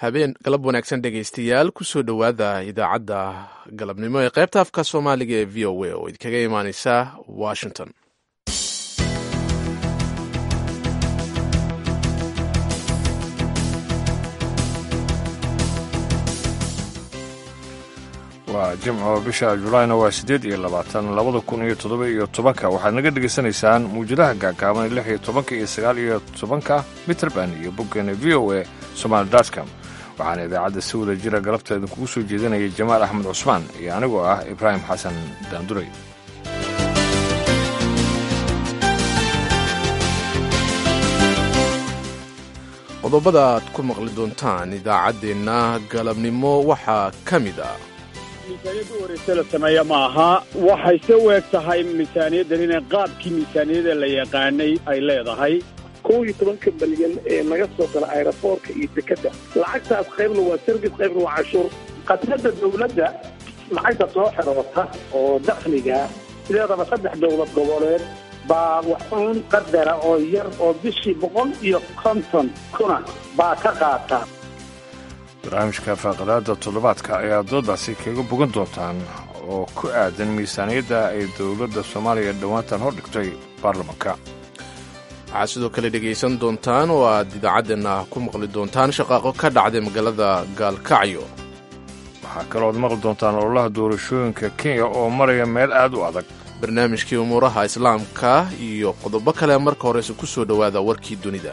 habeen galab wanaagsan dhegaystayaal kusoo dhowaada idaacadda galabnimo ee qaybta afka soomaaliga ee v o a oo idinkaga imaaneysa washington waa jimco bisha julaayna waa siddeed iyo labaatan labada kun iyo toddoba iyo tobanka waxaad naga dhegaysanaysaan muwjadaha gaagaaban lix iyo tobanka iyo sagaal iyo tobanka mitrband iyo boggeena v o a somaali dotcom waxaana idaacadda si wada jira galabta idinkugu soo jeedinaya jamaal axmed cusmaan iyo anigoo ah ibraahim xasan daanduray qodobada aad ku maqli doontaan idaacaddeenna galabnimo waxaa ka mid ah miisaaniyadda u horeysa la sameeya ma aha waxay se u eg tahay miisaaniyaddan inay qaabkii miisaaniyada la yaqaanay ay leedahay kow iyo tobanka malyan ee laga soo gala ayraboorka iyo dekedda lacagtaas qaybna waa service qaybna waa cashuur khadnadda dawladda lacagta soo xiroota oo dakhliga sideedaba saddex dowlad goboleed baa waxuun qadara oo yar oo bishii boqol iyo konton kuna baa ka qaata barnaamijka faaqadaada toddobaadka ayaa doodaasi kaga bogan doontaan oo ku aadan miisaaniyadda ay dowladda soomaaliya dhowaantan hor dhigtay baarlamanka waxaad sidoo kale dhegaysan doontaan oo aad idaacaddeena ku maqli doontaan shaqaaqo ka dhacday magaalada gaalkacyo waxaa kalooad maqli doontaan ololaha doorashooyinka kenya oo maraya meel aad u adag barnaamijkii umuuraha islaamka iyo qodobo kale marka horeyse ku soo dhowaada warkii dunida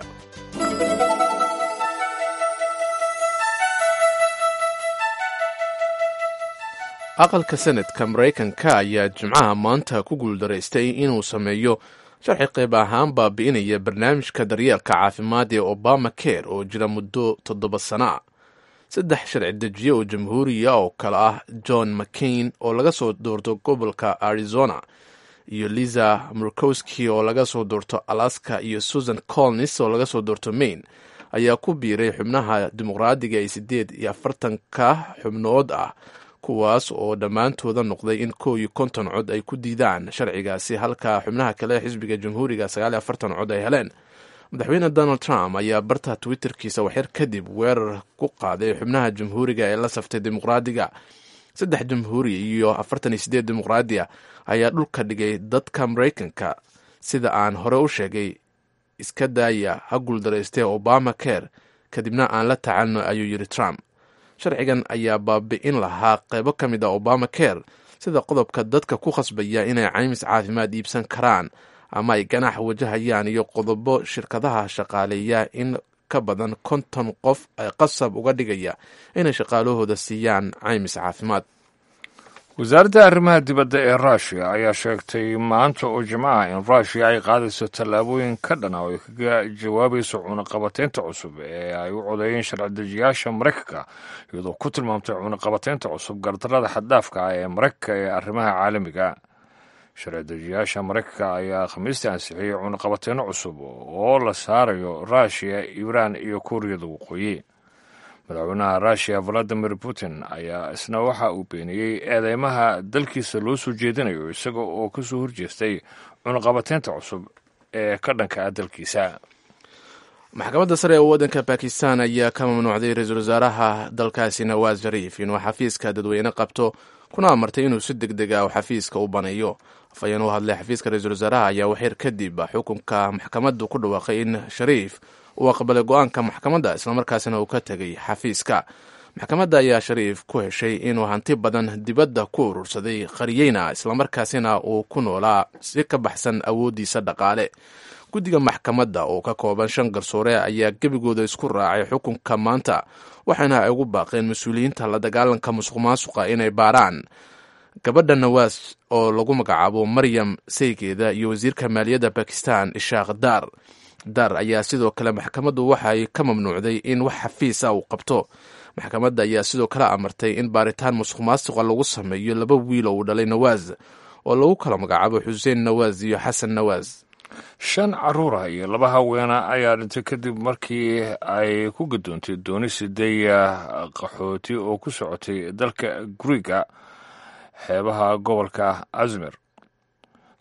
aqalka senadka maraykanka ayaa jimcaha maanta ku guuldaraystay inuu sameeyo sharci qayb ahaan baabi'inaya barnaamijka daryeelka caafimaad ee obama care oo jira muddo toddoba sana ah saddex sharci dejiye oo jamhuuriya oo kale ah john mccain oo laga soo doorto gobolka arizona iyo liza murkowski oo laga soo doorto alaska iyo susan colnis oo laga soo doorto maine ayaa ku biiray xubnaha dimuqraadiga ee siddeed iyo afartanka xubnood ah kuwaas oo dhammaantooda noqday in kow iyo konton cod ay ku diidaan sharcigaasi halka xubnaha kale xisbiga jamhuuriga sagaal iyo afartan cod ay heleen madaxweyne donald trump ayaa barta twitterkiisa waxyar kadib weerar ku qaaday xubnaha jamhuuriga ee la saftay dimuqraadiga saddex jamhuuri iyo afartan iyo sideed dimuqraadiya ayaa dhulka dhigay dadka maraykanka sida aan hore u sheegay iska daaya ha guuldaraystee obama care kadibna aan la tacalno ayuu yidhi trump sharcigan ayaa baabi'in lahaa qaybo ka mid a obama care sida qodobka dadka ku khasbaya inay caymis caafimaad iibsan karaan ama ay ganax wajahayaan iyo qodobo shirkadaha shaqaaleeya in ka badan konton qof ay qasab uga dhigaya inay shaqaalahooda siiyaan caymis caafimaad wasaaradda arrimaha dibadda ee ruushiya ayaa sheegtay maanta oo jimcaha in ruushiya ay qaadayso tallaabooyin ka dhana oo ay kaga jawaabayso cunaqabateynta cusub ee ay u codeeyeen sharci-dejiyaasha maraykanka iyadoo ku tilmaamtay cunaqabateynta cusub gardarada xaddaafka ah ee maraykanka ee arrimaha caalamiga sharci-dejiyaasha maraykanka ayaa khamiistii ansixiyey cunaqabateyno cusub oo la saarayo ruushiya iiraan iyo kuuriyada waqooyi madaxweynaha ruushiya valadimir putin ayaa isna waxa uu beeniyey eedeymaha dalkiisa loo soo jeedinayo isaga oo ka soo horjeestay cunaqabateynta cusub ee ka dhanka ah dalkiisa maxkamadda sare ee waddanka bakistan ayaa ka mamnuucday ra-iisul wasaaraha dalkaasi nawaas shariif inuu xafiiska dadweyne qabto kuna amartay inuu si deg deg ah xafiiska u baneeyo afhayeen u hadlay xafiiska ra-iisul wasaaraha ayaa waxyar kadib xukunka maxkamaddu ku dhawaaqay in shariif uu aqbalay go-aanka maxkamadda islamarkaasina uu ka tegay xafiiska maxkamadda ayaa shariif ku heshay inuu hanti badan dibadda ku urursaday qariyeyna islamarkaasina uu ku noolaa si ka baxsan awooddiisa dhaqaale guddiga maxkamadda oo ka kooban shan garsoore ayaa gebigooda isku raacay xukunka maanta waxaana ay ugu baaqeen mas-uuliyiinta la dagaalanka musuq maasuqa inay baaraan gabadha nawaas oo lagu magacaabo maryam saygeeda iyo wasiirka maaliyadda bakistan ishaaq daar dar ayaa sidoo kale maxkamaddu waxay ka mamnuucday in wax xafiis ah uu qabto maxkamadda ayaa sidoo kale amartay in baaritaan musuq maasuqa lagu sameeyo laba wiil oo uu dhalay nawaas oo lagu kala magacaabo xuseen nawaas iyo xasan nawaas shan caruura iyo laba haweena ayaa dhintay kadib markii ay ku gadoontay dooni sideeya qaxooti oo ku socotay dalka guriga xeebaha gobolka azmer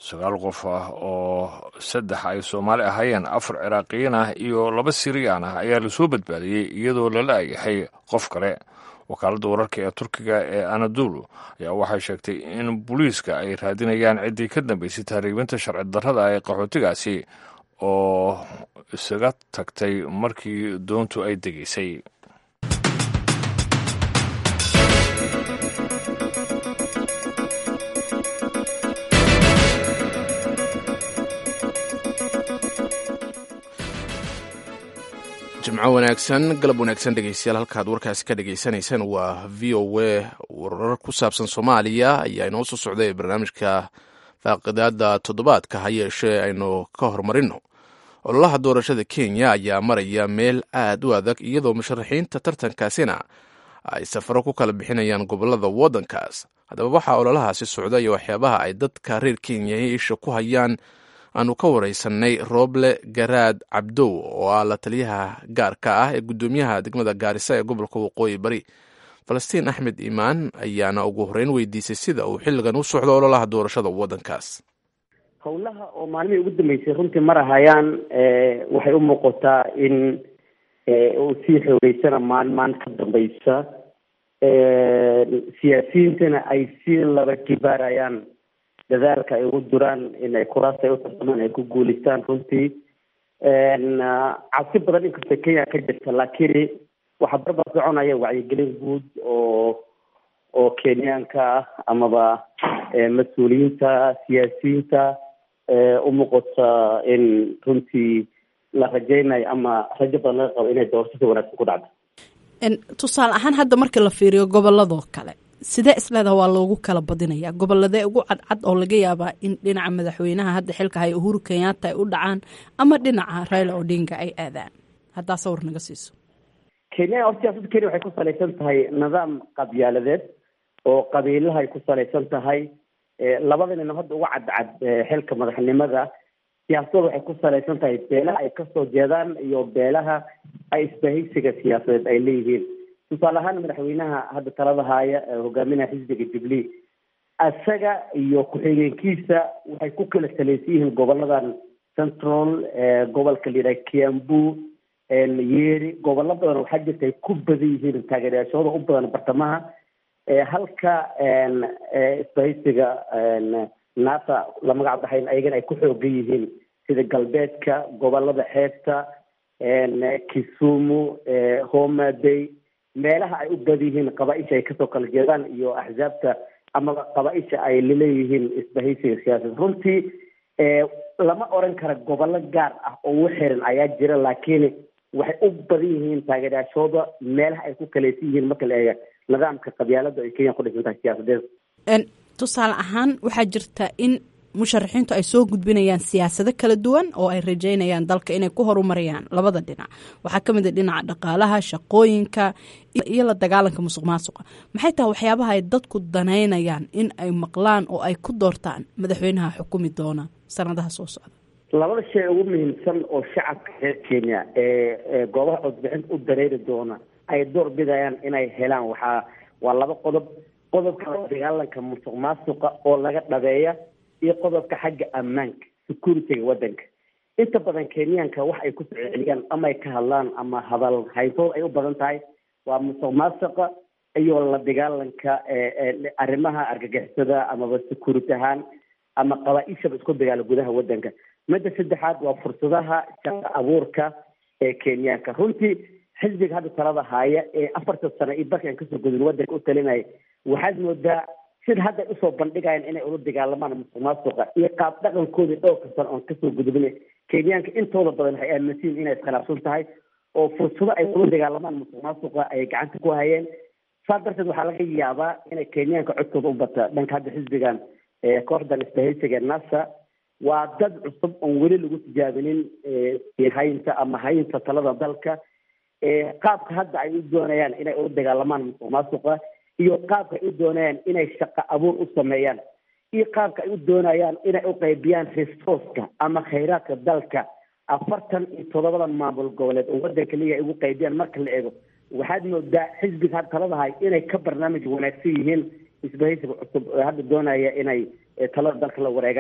sagaal qof ah oo saddex ay soomaali ahaayeen afar ciraaqiyiin ah iyo laba siriyaan ah ayaa lasoo badbaadiyey iyadoo lala ayahay qof kale wakaaladda wararka ee turkiga ee anadulu ayaa waxay sheegtay in booliiska ay raadinayaan ciddii ka dambeysay tahriibinta sharci darrada ee qaxootigaasi oo isaga tagtay markii doontu ay degaysay jimco wanaagsan galab wanaagsan dhegeystayaal halkaad warkaasi ka dhagaysanaysaan waa v o a warar ku saabsan soomaaliya ayaa inoo soo socday barnaamijka faaqidaada toddobaadka ha yeeshee aynu ka horumarino ololaha doorashada kenya ayaa maraya meel aad u adag iyadoo musharaxiinta tartankaasina ay safaro ku kala bixinayaan gobolada waddankaas haddaba waxaa ololahaasi socda iyo waxyaabaha ay dadka reer kenya isha ku hayaan aanu ka wareysanay rooble garaad cabdow oo ah la taliyaha gaarka ah ee guddoomiyaha degmada gaarisa ee gobolka waqooyi bari falastiin axmed iimaan ayaana ugu horeyn weydiisay sida uu xilligan u socdo ololaha doorashada waddankaas howlaha oo maalmihii ugu dambeysay runtii marahayaan waxay u muuqataa in uu sii xoogeysana maalin maalin ka dambeysa siyaasiyiintana ay sii laba jibaarayaan dadaalka ay ugu duraan inay kuraasta ay utartamaan ay ku guuleystaan runtii cabsi badan inkastoo kenya ka jirta laakiin waxaa barbar soconaya wacyigelin guud oo oo kenyaanka ah amaba mas-uuliyiinta siyaasiyiinta umuuqata in runtii la rajaynayo ama rajo badan laga qabo inay doorashada wanaagsan ku dhacdo tusaale ahaan hadda markii la fiiriyo goboladoo kale sidee isleedaha waa loogu kala badinayaa goboladee ugu cadcad oo laga yaabaa in dhinaca madaxweynaha hadda xilka haya uhuru kenyatta ay u dhacaan ama dhinaca raila odinga ay aadaan haddaa sawir naga siiso kenya or siyaasadda kenya waxay ku salaysan tahay nidaam qabyaaladeed oo qabiilahay ku salaysan tahay labada nin hadda uga cadcad xilka madaxnimada siyaasadooda waxay ku salaysan tahay beelaha ay kasoo jeedaan iyo beelaha ay isbahaysiga siyaasadeed ay leeyihiin tusaale ahaan madaxweynaha hadda talada haaya hogaaminaha xisbiga jubilee isaga iyo ku-xigeenkiisa waxay ku kala salaysan yihiin goboladan central gobolka la yidhaha kiambu yeri gobollo badan waxaa jirta ay ku badan yihiin taageerayaashooda u badan bartamaha halka isbahaysiga naata la magac baxayn ayagana ay ku xoogan yihiin sida galbeedka gobolada xeebta kisumu homa bay meelaha ay u badan yihiin qabaaisha ay kasoo kala jeedaan iyo axsaabta amaba qabaaisha ay laleeyihiin isbahaysiga siyaasad runtii lama oran kara gobollo gaar ah oo ugu xiran ayaa jira laakiin waxay u badan yihiin taageerayaashooda meelaha ay ku kalaysan yihiin marka la eega nidaamka qabyaalada ay kenya ku dhisan tahay siyaasadeed tusaale ahaan waxaa jirta in musharaxiintu ay soo gudbinayaan siyaasado kala duwan oo ay rajeynayaan dalka inay ku horumariyaan labada dhinac waxaa ka mid a dhinaca dhaqaalaha shaqooyinka iyo la dagaalanka musuq maasuqa maxay tahay waxyaabaha ay dadku danaynayaan in ay maqlaan oo ay ku doortaan madaxweynaha xukumi doona sanadaha soo socda labada shay ugu muhiimsan oo shacabka reer kenya ee goobaha codbixinta u dareeri doona ay door bidayaan inay helaan waxaa waa laba qodob qodobka dagaalanka musuq maasuqa oo laga dhabeeya iyo qodobka xagga ammaanka securityga waddanka inta badan kenyaanka wax ay ku celceliyaan ama ay ka hadlaan ama hadal hayntooda ay u badan tahay waa musuq maasuqa iyo la dagaalanka arrimaha argagixisada amaba security ahaan ama qabaa-ishaba isku dagaala gudaha waddanka midda saddexaad waa fursadaha shaqa abuurka ee kenyaanka runtii xisbiga hadda talada haaya ee afartan sano iyo barkan kasoo gudin waddanka u talinaya waxaad moodaa sida hadda usoo bandhigayaan inay ula dagaalamaan musuq maasuqa iyo qaab dhaqankoodii dhowrka sano oon kasoo gudbin kenyaanka intooda badan waxay aaminsan inay iskhilaafsan tahay oo fursado ay ula dagaalamaan musuq maasuqa ay gacanta ku hayeen saas darteed waxaa laga yaabaa inay kenyaanka codkooda u bata dhanka hadda xisbigan kooxdan isbahaysiga nasa waa dad cusub oon weli lagu tijaabinin haynta ama haynta talada dalka qaabka hadda ay u doonayaan inay ula dagaalamaan musuq maasuqa iyo qaabka ay u doonayaan inay shaqo abuur u sameeyaan iyo qaabka ay u doonayaan inay u qaybiyaan resourceka ama khayraadka dalka afartan iyo toddobadan maamul goboleed oo waddanka liya ay ugu qaybiyaan marka la eego waxaad moodaa xisbiga had taladahay inay ka barnaamij wanaagsan yihiin isbahaysiga cusub ee hadda doonaya inay talada dalka la wareegaan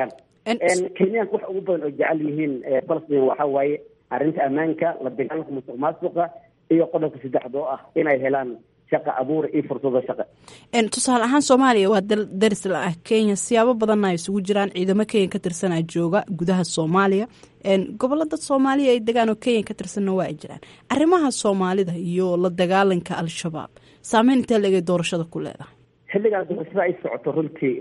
kenyaanka wax ugu badan oo jecel yihiin falastiin waxa waaye arrinta ammaanka la dagaalanka musuq maasuqa iyo qodobka saddexda oo ah inay helaan shaqa abuur iyo fursado shaqa tusaale ahaan soomaaliya waa dal daris la ah kenya siyaabo badanna ay isugu jiraan ciidamo kenya ka tirsanaa jooga gudaha soomaaliya gobollo dad soomaaliya ay degaan oo kenya ka tirsanna waa ay jiraan arrimaha soomaalida iyo la dagaalanka al-shabaab saameyn intee legay doorashada ku leedahay xilligaa doorashada ay socoto runtii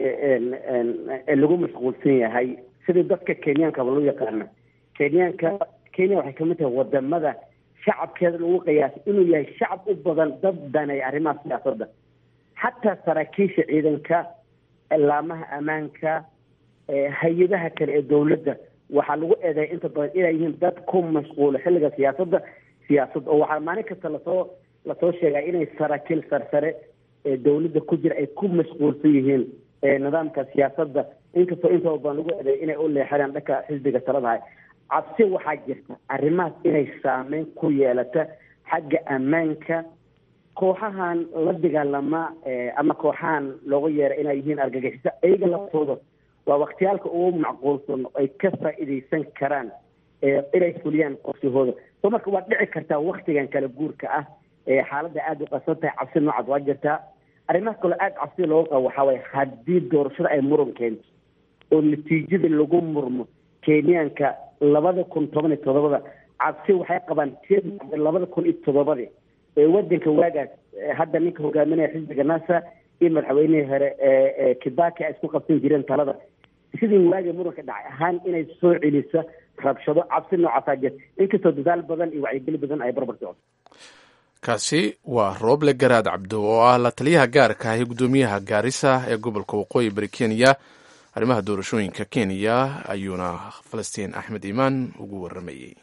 lagu mashquulsan yahay sidii dadka kenyankaba loo yaqaana kenyaanka kenya waxay kamid tahay wadamada shacabkeeda lagu qiyaasay inuu yahay shacab u badan dad danay arrimaha siyaasadda xataa saraakiisha ciidanka laamaha ammaanka hay-adaha kale ee dowladda waxaa lagu eedeeya inta badan inay yihiin dad ku mashquula xilliga siyaasadda siyaasad oo waxaa maalin kasta lasoo lasoo sheegaa inay saraakiil sarsare ee dowladda ku jira ay ku mashquulsan yihiin nidaamka siyaasadda inkastoo intaba badan lagu eedeeya inay u leexadaan dhanka xisbiga taladahay cabsi waxaa jirta arrimahaas inay saameyn ku yeelata xagga ammaanka kooxahan la dagaalama ama kooxahan looga yeera inay yihiin argagixiso iyaga laftooda waa waktiyaalka ugu macquulsan ay ka faa'iidaysan karaan inay fuliyaan qorshahooda soo marka waa dhici kartaa waktigan kala guurka ah xaaladda aada u qasan tahay cabsi noocaas waa jirtaa arrimaha kaloo aada cabsi looga qabo waxaa waye haddii doorashada ay muran keento oo natiijada lagu murmo kenyaanka labada kun toban iyo todobada cabsi waxay qabaan tii labada kun iyo toddobadii ee wadanka waagaas hadda ninka hogaaminaya xisbiga nasa iyo madaxweynihii hore kibaki ay isku qabsan jireen talada sidii waagii muranka dhacay ahaan inay soo celiso rabshado cabsi noocaasaa jirta inkastoo dadaal badan iyo wacyigeli badan ay barbar socoto kaasi waa rooble garaad cabdo oo ah la taliyaha gaarka ah ee guddoomiyaha gaarisa ee gobolka waqooyi bari kenya arrimaha doorashooyinka kenya ayuuna falastiin axmed iimaan ugu waramayey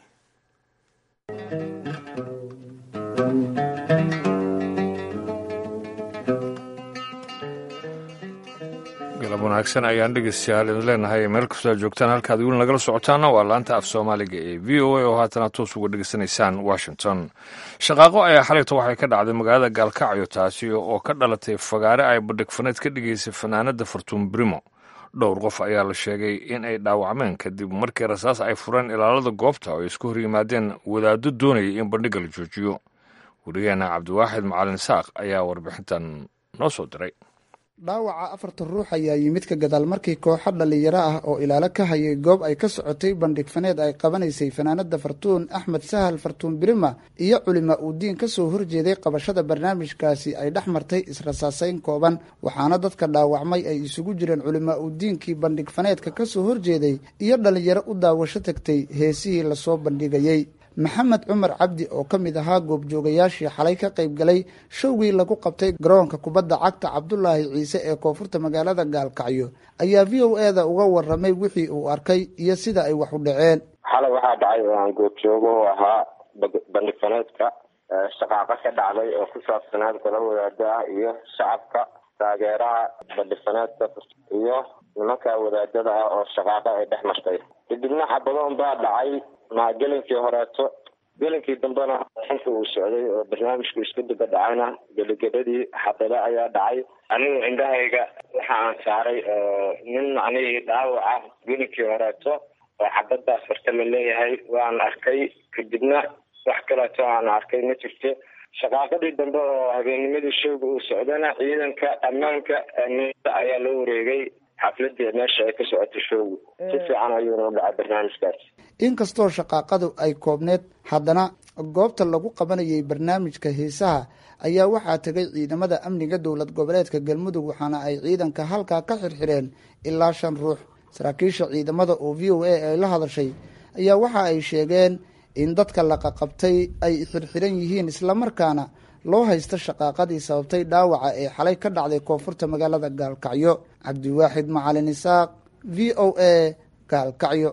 galab wanaagsan ayaan dhegeystayaal idin leenahay meel kastoo aad joogtaan halkaad weli nagala socotaana waa laanta af soomaaliga ee v o a oo haatana toos uga dhegeysanaysaan washington shaqaaqo ayaa xalayto waxay ka dhacday magaalada gaalkacyo taasi oo ka dhalatay fagaare ay badhigfaneed ka dhigaysay fanaanada fartuun brimo dhowr qof ayaa la sheegay in ay dhaawacmeen kadib markii rasaas ay fureen ilaalada goobta oo ay isku hor yimaadeen wadaaddo doonayay in bandhigga la joojiyo wariyaheena cabdiwaaxid macalin saaq ayaa warbixintan noo soo diray dhaawaca afartan ruux ayaa yimid ka gadaal markii kooxo dhallinyaro ah oo ilaalo ka hayay goob ay ka socotay bandhig faneed ay qabanaysay fanaanada fartuun axmed sahal fartuun birima iyo culima uu diin ka soo horjeeday qabashada barnaamijkaasi ay dhex martay israsaaseyn kooban waxaana dadka dhaawacmay ay isugu jireen culima uu diinkii bandhig faneedka ka soo horjeeday iyo dhallinyaro u daawasho tagtay heesihii lasoo bandhigayey maxamed cumar cabdi oo ka mid ahaa goobjoogayaashii xalay ka qayb galay showgii lagu qabtay garoonka kubadda cagta cabdulaahi ciise ee koonfurta magaalada gaalkacyo ayaa v o e da uga waramay wixii uu arkay iyo sida ay wax u dhaceen xalay waxaa dhacay oo aan goobjoogo u ahaa bandhig faneedka shaqaaqo ka dhacday oo ku saabsanaad kala wadaada ah iyo shacabka taageeraha bandhig faneedka iyo nimanka wadaadada ah oo shaqaaqo ay dhex martay kadibna xabadoon baa dhacay ma gelinkii horeeto gelinkii dambena inta uu socday oo barnaamijku isku daba dhacayna gebagabadii xabado ayaa dhacay anigu cindahayga waxa aan saaray nin macnihii dhaawaca gelinkii horeeto oo xabadaas horta la leeyahay waan arkay kadibna wax kaleeto aan arkay ma jirto shaqaaqadii dambe oo habeennimadii showga uu socdana ciidanka ammaanka amniada ayaa loo wareegay xafladii meesha ay ka socotay showgu si fiican ayuuna u dhacay barnaamijkaas inkastoo shaqaaqadu ay koobneed haddana goobta lagu qabanayay barnaamijka heesaha ayaa waxaa tegay ciidamada amniga dowlad goboleedka galmudug waxaana ay ciidanka halkaa ka xirxireen ilaa shan ruux saraakiisha ciidamada oo v o a ay la hadashay ayaa waxa ay sheegeen in dadka laqaqabtay ay xirxiran yihiin islamarkaana loo haysta shaqaaqadii sababtay dhaawaca ee xalay ka dhacday koonfurta magaalada gaalkacyo cabdiwaaxid macalin isaaq v o a gaalkacyo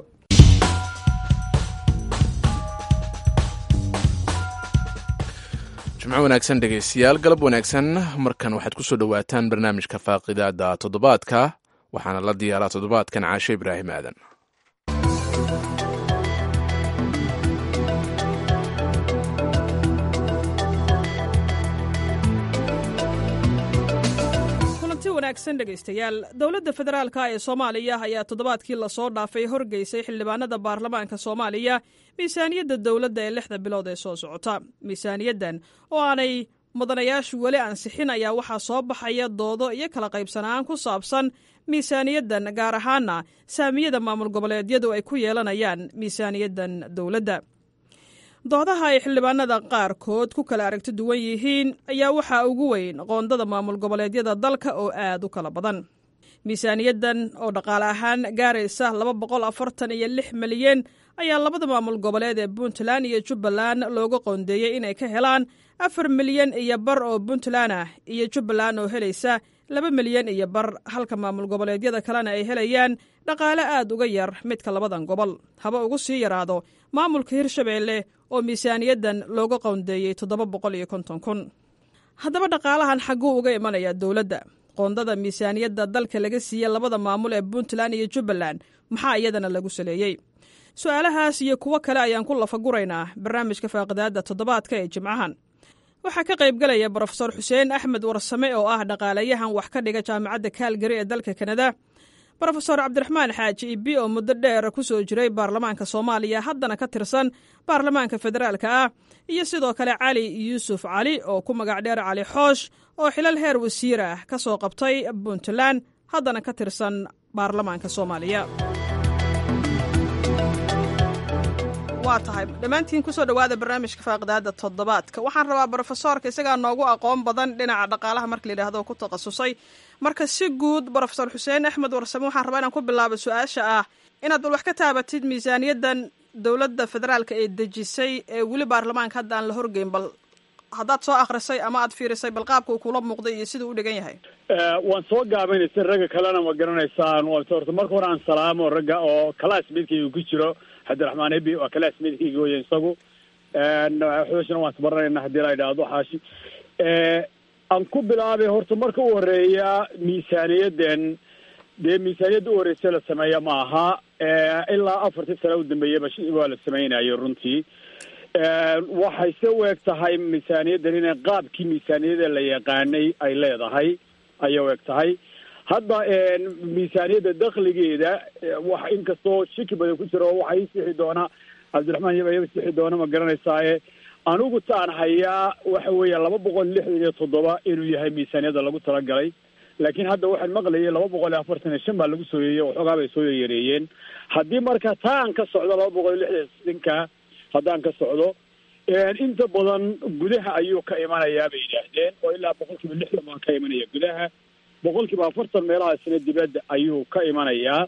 jimco wanaagsan dhegaystayaal galab wanaagsan markan waxaad ku soo dhowaataan barnaamijka faaqidaada toddobaadka waxaana la diyaaraa toddobaadkan caashe ibraahim aadan wanaagsan dhegaystayaal dowladda federaalka ee soomaaliya ayaa toddobaadkii lasoo dhaafay horgeysay xildhibaanada baarlamaanka soomaaliya miisaaniyadda dowladda ee lixda bilood ee soo socota miisaaniyaddan oo aanay mudanayaashu weli ansixin ayaa waxaa soo baxaya doodo iyo kala qaybsanaan ku saabsan miisaaniyaddan gaar ahaana saamiyada maamul goboleedyadu ay ku yeelanayaan miisaaniyaddan dowladda doodaha ay xildhibaanada qaarkood ku kala aragti duwan yihiin ayaa waxaa ugu weyn qoondada maamul goboleedyada dalka oo aad u kala badan miisaaniyaddan oo dhaqaale ahaan gaaraysa laba boqol afartan iyo lix milyan ayaa labada maamul goboleed ee puntland iyo jubbaland looga qoondeeyey inay ka helaan afar milyan iyo bar oo puntland ah iyo jubbaland oo helaysa laba milyan iyo bar halka maamul goboleedyada kalena ay helayaan dhaqaale aad uga yar midka labadan gobol haba ugu sii yaraado maamulka hirshabeelle oo miisaaniyaddan looga qoondeeyey toddoba boqol iyo konton kun haddaba dhaqaalahan xagguu uga imanayaa dowladda qoondada miisaaniyadda dalka laga siiyey labada maamul ee puntland iyo jubbaland maxaa iyadana lagu saleeyey su-aalahaas iyo kuwo kale ayaan ku lafaguraynaa barnaamijka faaqidaadda toddobaadka ee jimcahan waxaa ka qaybgalaya brofesor xuseen axmed warsame oo ah dhaqaalayahan wax ka dhiga jaamacadda kaalgari ee dalka kanada brofesor cabdiraxmaan xaaji ibi oo muddo dheer ku soo jiray baarlamaanka soomaaliya haddana ka tirsan baarlamaanka federaalka ah iyo sidoo kale cali yuusuf cali oo ku magac dheer cali xoosh oo xilal heer wasiir ah ka soo qabtay puntland haddana ka tirsan baarlamaanka soomaaliya waa tahay dhammaantiin kusoo dhowaada barnaamijka faaqidaada toddobaadka waxaan rabaa brofesoorka isagaa noogu aqoon badan dhinaca dhaqaalaha marka layidhahdo ku takhasusay marka si guud brofesor xuseen axmed warsame waxaan rabaa inaan ku bilaabo su-aasha ah inaad bal wax ka taabatid miisaaniyaddan dowladda federaalka ee dejisay ee weli baarlamaanka hadda aan la horgeyn bal haddaad soo akrisay ama aad fiirisay bal qaabka uu kula muuqday iyo siduu u dhigan yahay waan soo gaabaynaysa ragga kalena ma garanaysaan horta marka hore aan salaamo ragga oo classmatekayga ku jiro cabdiraxmaan ebi waa classmatekayga wey isagu xooshna waan isbaranayna haddii la idhaahdo xaashi aan ku bilaabay horta marka u horeeya miisaaniyaddan dee miisaaniyadda u horeysa la sameeya ma aha ilaa afartii sane u dambeeyaba waa la samaynayo runtii waxay se u eg tahay miisaaniyaddan inay qaabkii miisaaniyada la yaqaanay ay leedahay ayay u eg tahay hadda miisaaniyadda dakligeeda wax inkastoo shiki badan ku jiro waxaa ii sixi doona cabdiraxmaan yaba iyaga sixi doona ma garanaysaaye anigu taan hayaa waxa weeye laba boqol lixdan iyo toddoba inuu yahay miisaaniyadda lagu talagalay laakiin hadda waxaan maqlayay laba boqol iyo afartan iyo shan baa lagu soo yeeyey waxoogaa bay soo yareeyeen haddii marka taa aan ka socdo laba boqol iyo lixdan sinka haddaan ka socdo inta badan gudaha ayuu ka imanayaa bay yidhaahdeen oo ilaa boqol kiiba lixdan baa ka imanaya gudaha boqol kiiba afartan meelahaasina dibadda ayuu ka imanayaa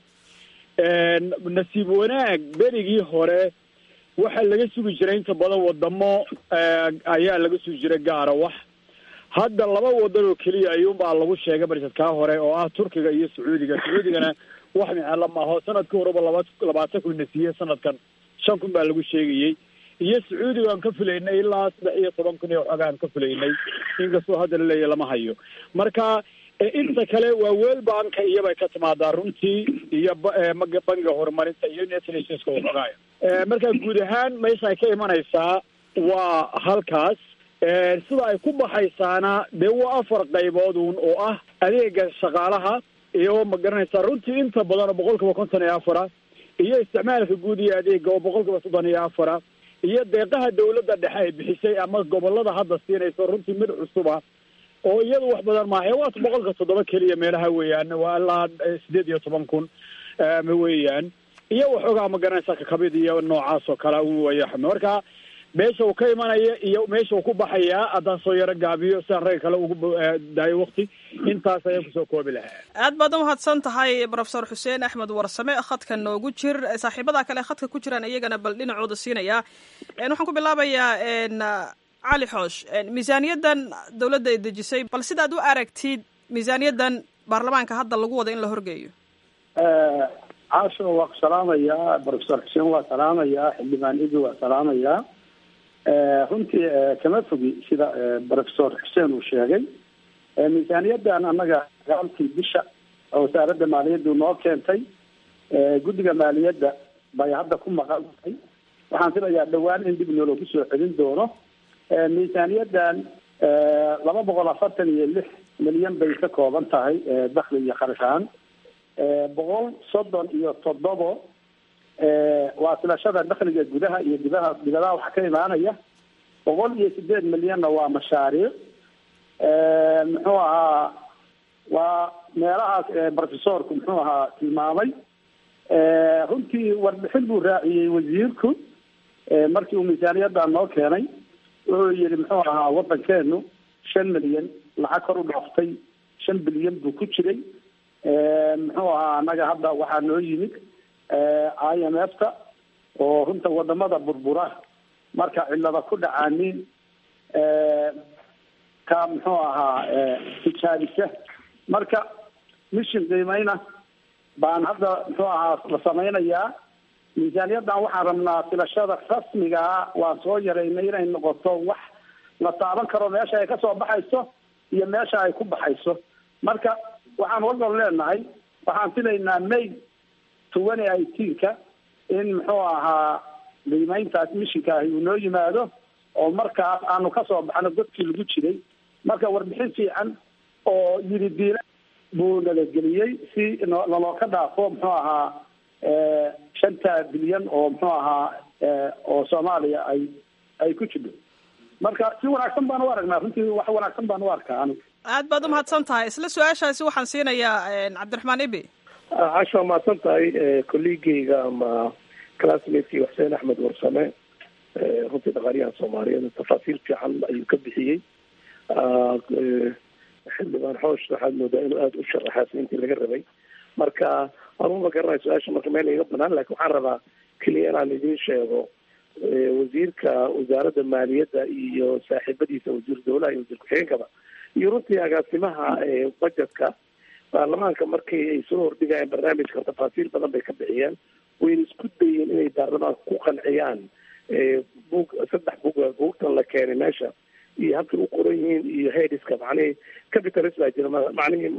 nasiib wanaag berigii hore waxaa laga sugi jiray inta badan wadamo ayaa laga sugi jiray gaara wax hadda laba wadan oo keliya ayuunbaa lagu sheegay barsadkaa hore oo ah turkiga iyo sacuudiga sacuudigana wax micelo maaho sanadkii horeba laba labaatan kun na siiyey sanadkan shan kun baa lagu sheegayey iyo sacuudiga aan ka filaynay ilaa saddex iyo toban kun iyo waxooga aan ka filaynay inkastoo hadda laleeyahy lama hayo marka inta kale waa world banka iyobay ka timaadaa runtii iyo bangiga horumarinta iyo united nationska waxoogaaya marka guud ahaan meesha ay ka imanaysaa waa halkaas sida ay ku baxaysaana dee waa afar qaybood uun oo ah adeega shaqaalaha iyo ma garanaysaa runtii inta badan oo boqol kiiba konton iyo afara iyo isticmaalka guud iyo adeega oo boqol kiiba soddon iyo afara iyo deeqaha dawladda dhexe ay bixisay ama gobolada hadda siinayso runtii mid cusuba oo iyadu wax badan maaha waata boqolka toddoba keliya meelaha weeyaan waa ilaa sideed iyo toban kun weeyaan iyo waxoogaa ma garanaysaa kakabid iyo noocaas oo kale way marka meesha uu ka imanaya iyo meesha uu ku baxayaa haddaan soo yaro gaabiyo sidaan ragga kale ugu daayo wakti intaas ayaan kusoo koobi lahaa aad baad umahadsan tahay brofesor xuseen axmed warsame khadka noogu jir saaxiibada kale khadka ku jiraan iyagana bal dhinacooda siinaya waxaan ku bilaabayaa cali xoosh miisaaniyaddan dowladda ay dejisay bal sidaad u aragtid miisaaniyaddan baarlamaanka hadda lagu wada in la horgeeyo caasho waa ku salaamayaa brofesor xuseen waa salaamayaa xildhibaan idi waa salaamayaa runtii kama fogi sida brofesor xuseen uu sheegay miisaaniyaddan annaga sagaalkii bisha oo wasaaradda maaliyaddu noo keentay guddiga maaliyadda bay hadda ku maqan tahay waxaan filayaa dhowaan in dib nooloogu soo celin doono miisaaniyaddan laba boqol afartan iyo lix milyan bay ka kooban tahay dakli iyo kharash ahaan boqol soddon iyo toddobo waa filashada dakhliga gudaha iyo dibaha dibadaha waxaa ka imaanaya boqol iyo sideed milyanna waa mashaariic muxuu ahaa waa meelahaas professorku muxuu ahaa tilmaamay runtii warbixin buu raaciyey wasiirku markii uu miisaaniyadda noo keenay wuxuu yihi muxuu ahaa waddankeenu shan milyan lacag kor u dhaaftay shan bilyan buu ku jiray muxuu ahaa annaga hadda waxaa noo yimid i m f ta oo runta wadamada burbura marka cilada ku dhacaanin ka muxuu ahaa tijaabisa marka mission qiimeyna baan hadda muxuu ahaa la samaynayaa miisaaniyaddan waxaan rabnaa filashada rasmigaa waan soo yaraynay inay noqoto wax la taaban karo meesha ay kasoo baxayso iyo meesha ay ku baxayso marka waxaan walgol leenahay waxaan filaynaa may twenty eighteenka in muxuu ahaa qiimeyntaas mishinka ahi uu noo yimaado oo markaas aanu kasoo baxno dadkii lagu jiray marka warbixin fiican oo yiri diila buu nalageliyey si naloo ka dhaafo muxuu ahaa shanta bilyan oo muxuu ahaa oo soomaaliya ay ay ku jidho marka si wanaagsan baan u aragnaa runtii wax wanaagsan baan u arkaa anigu aad baad umahadsan tahay isla su-aashaasi waxaan siinayaa cabdiraxmaan ibi casha mahadsan tahay kolleegeyga ama classmatekii xuseen axmed warsame runtii dhaqaaliyaha soomaaliyeed tafaasiil fiican ayuu ka bixiyey xildhibaan xoosh waxaad moodaa inuu aada u sharaxaas intii laga rabay marka anuu ma garanayo su-aasha marka meel iga banaan lakin waxaan rabaa keliya inaan idiin sheego wasiirka wasaaradda maaliyadda iyo saaxiibadiisa wasiir dawlaha iyo wasiir ku-xigeenkaba iyo runtii agaasimaha budgetka baarlamaanka markii ay soo hordhigayeen barnaamijka tafaasiil badan bay ka bixiyeen wayna isku dayeen inay baarlamaanka ku qanciyaan bug saddex bug buugtan la keenay meesha iyo habkay u qoran yihiin iyo headiska macnihii capitalist baa jira macnihii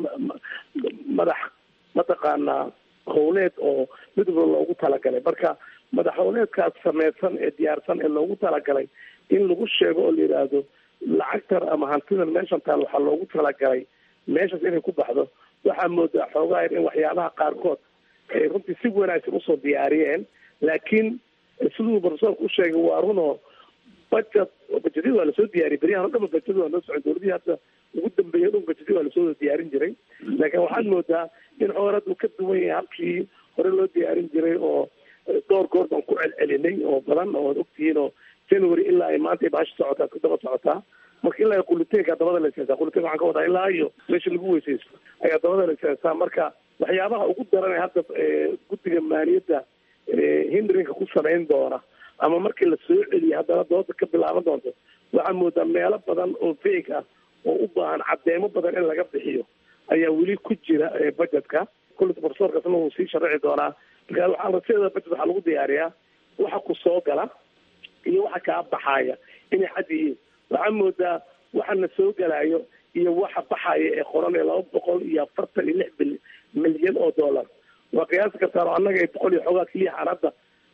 madax mataqaanaa howleed oo mid walba loogu talagalay marka madax howleedkaas sameysan ee diyaarsan ee loogu talagalay in lagu sheego oo la yidhaahdo lacagtan ama hantidan meeshan taal waxaa loogu talagalay meeshaas inay ku baxdo waxaa moodaa xoogaa in waxyaabaha qaarkood ay runtii si wanaagsan usoo diyaariyeen laakiin siduu profesorka u sheegay waa runoo budget bajetyada waa lasoo diyaariyay beryahan o dhama bajetyada waa noo socon dowladihii hadda ugu dambeeyay dhun bajetyada waa lasoo diyaarin jiray laakiin waxaad moodaa in xoorad uu ka duwan yahay habkii hore loo diyaarin jiray oo dhowr goor baan ku celcelinay oo badan oo ad ogtihiin oo january ilaa ay maanta baasha socotaa ku daba socotaa marka ilaa quliteenka dabada la iseensaa quliteen waxaan ka wadaa ilaa iyo meesha lagu weysaysto ayaa dabada la iseensaa marka waxyaabaha ugu daran ee hadda guddiga maaliyadda hindrinka ku samayn doona ama markii la soo celiya haddana dooda ka bilaaban doonto waxaa moodaa meelo badan oo feeg ah oo u baahan caddeemo badan in laga bixiyo ayaa weli ku jira budgetka kullita profesorkaasna wuu sii sharaci doonaa marka waxaa raseeda budget waxaa lagu diyaariyaa waxa ku soo gala iyo waxa kaa baxaaya inay xad yihiin waxaa moodaa waxana soo galayo iyo waxa baxaya ee qoran ee laba boqol iyo afartan iyo lix bil milyan oo dollar waa qiyaasi kartaan oo annaga ay boqol iyo xoogaa keliya aan hadda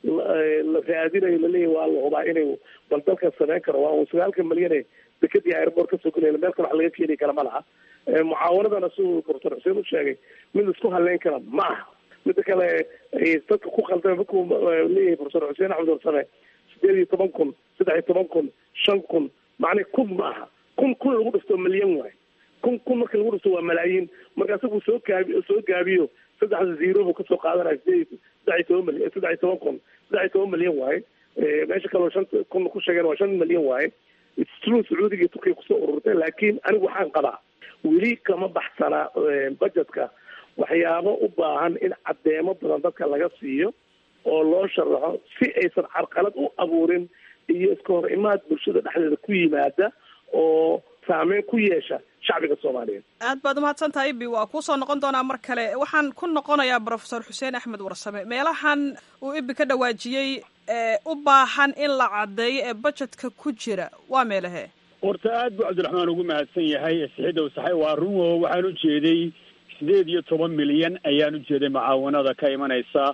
la raadinayo laleeyahy waa la hubaa inay bal dalkan samayn karo waa un sagaalka milyane dekadii airport kasoo gelaya meel kale wax laga keeni kara ma laha mucaawanadana siduu profesor xuseen u sheegay mid isku haleyn kara ma aha mida kale dadka ku khaldama markuu leeyahay profesor xuseen axmed warsame sideed iyo toban kun saddex iyo toban kun shan kun macnii kun ma aha kun kun lagu dhifto milyan waay kun kun marka lagu dhifto waa malaayiin marka isagu soo gaabi soo gaabiyo saddexda zero buu kasoo qaadanaya sideed saddex iyo toban milyan saddex iyo toban kun saddex iyo toban milyan waaye meesha kaleo shan kun ku sheegeen waa shan milyan waaye true sacuudiga iyo turkiya kusoo ururtay laakiin anigu waxaan qabaa weli kama baxsana budgetka waxyaabo u baahan in caddeemo badan dadka laga siiyo oo loo sharaxo si aysan carqalad u abuurin iyo iska hor imaad bulshada dhexdeeda ku yimaada oo saameyn ku yeesha shacbiga soomaaliyeed aad baad umahadsan tahay ibi waa kuusoo noqon doonaa mar kale waxaan ku noqonayaa profesor xuseen axmed warsame meelahan uu ibi ka dhawaajiyey u baahan in la caddeeyo ee budgetka ku jira waa meelahee horta aad buu cabdiraxmaan ugu mahadsan yahay sixidow saxay waa runwo waxaan u jeeday sideed iyo toban milyan ayaan u jeeday mucaawanada ka imanaysa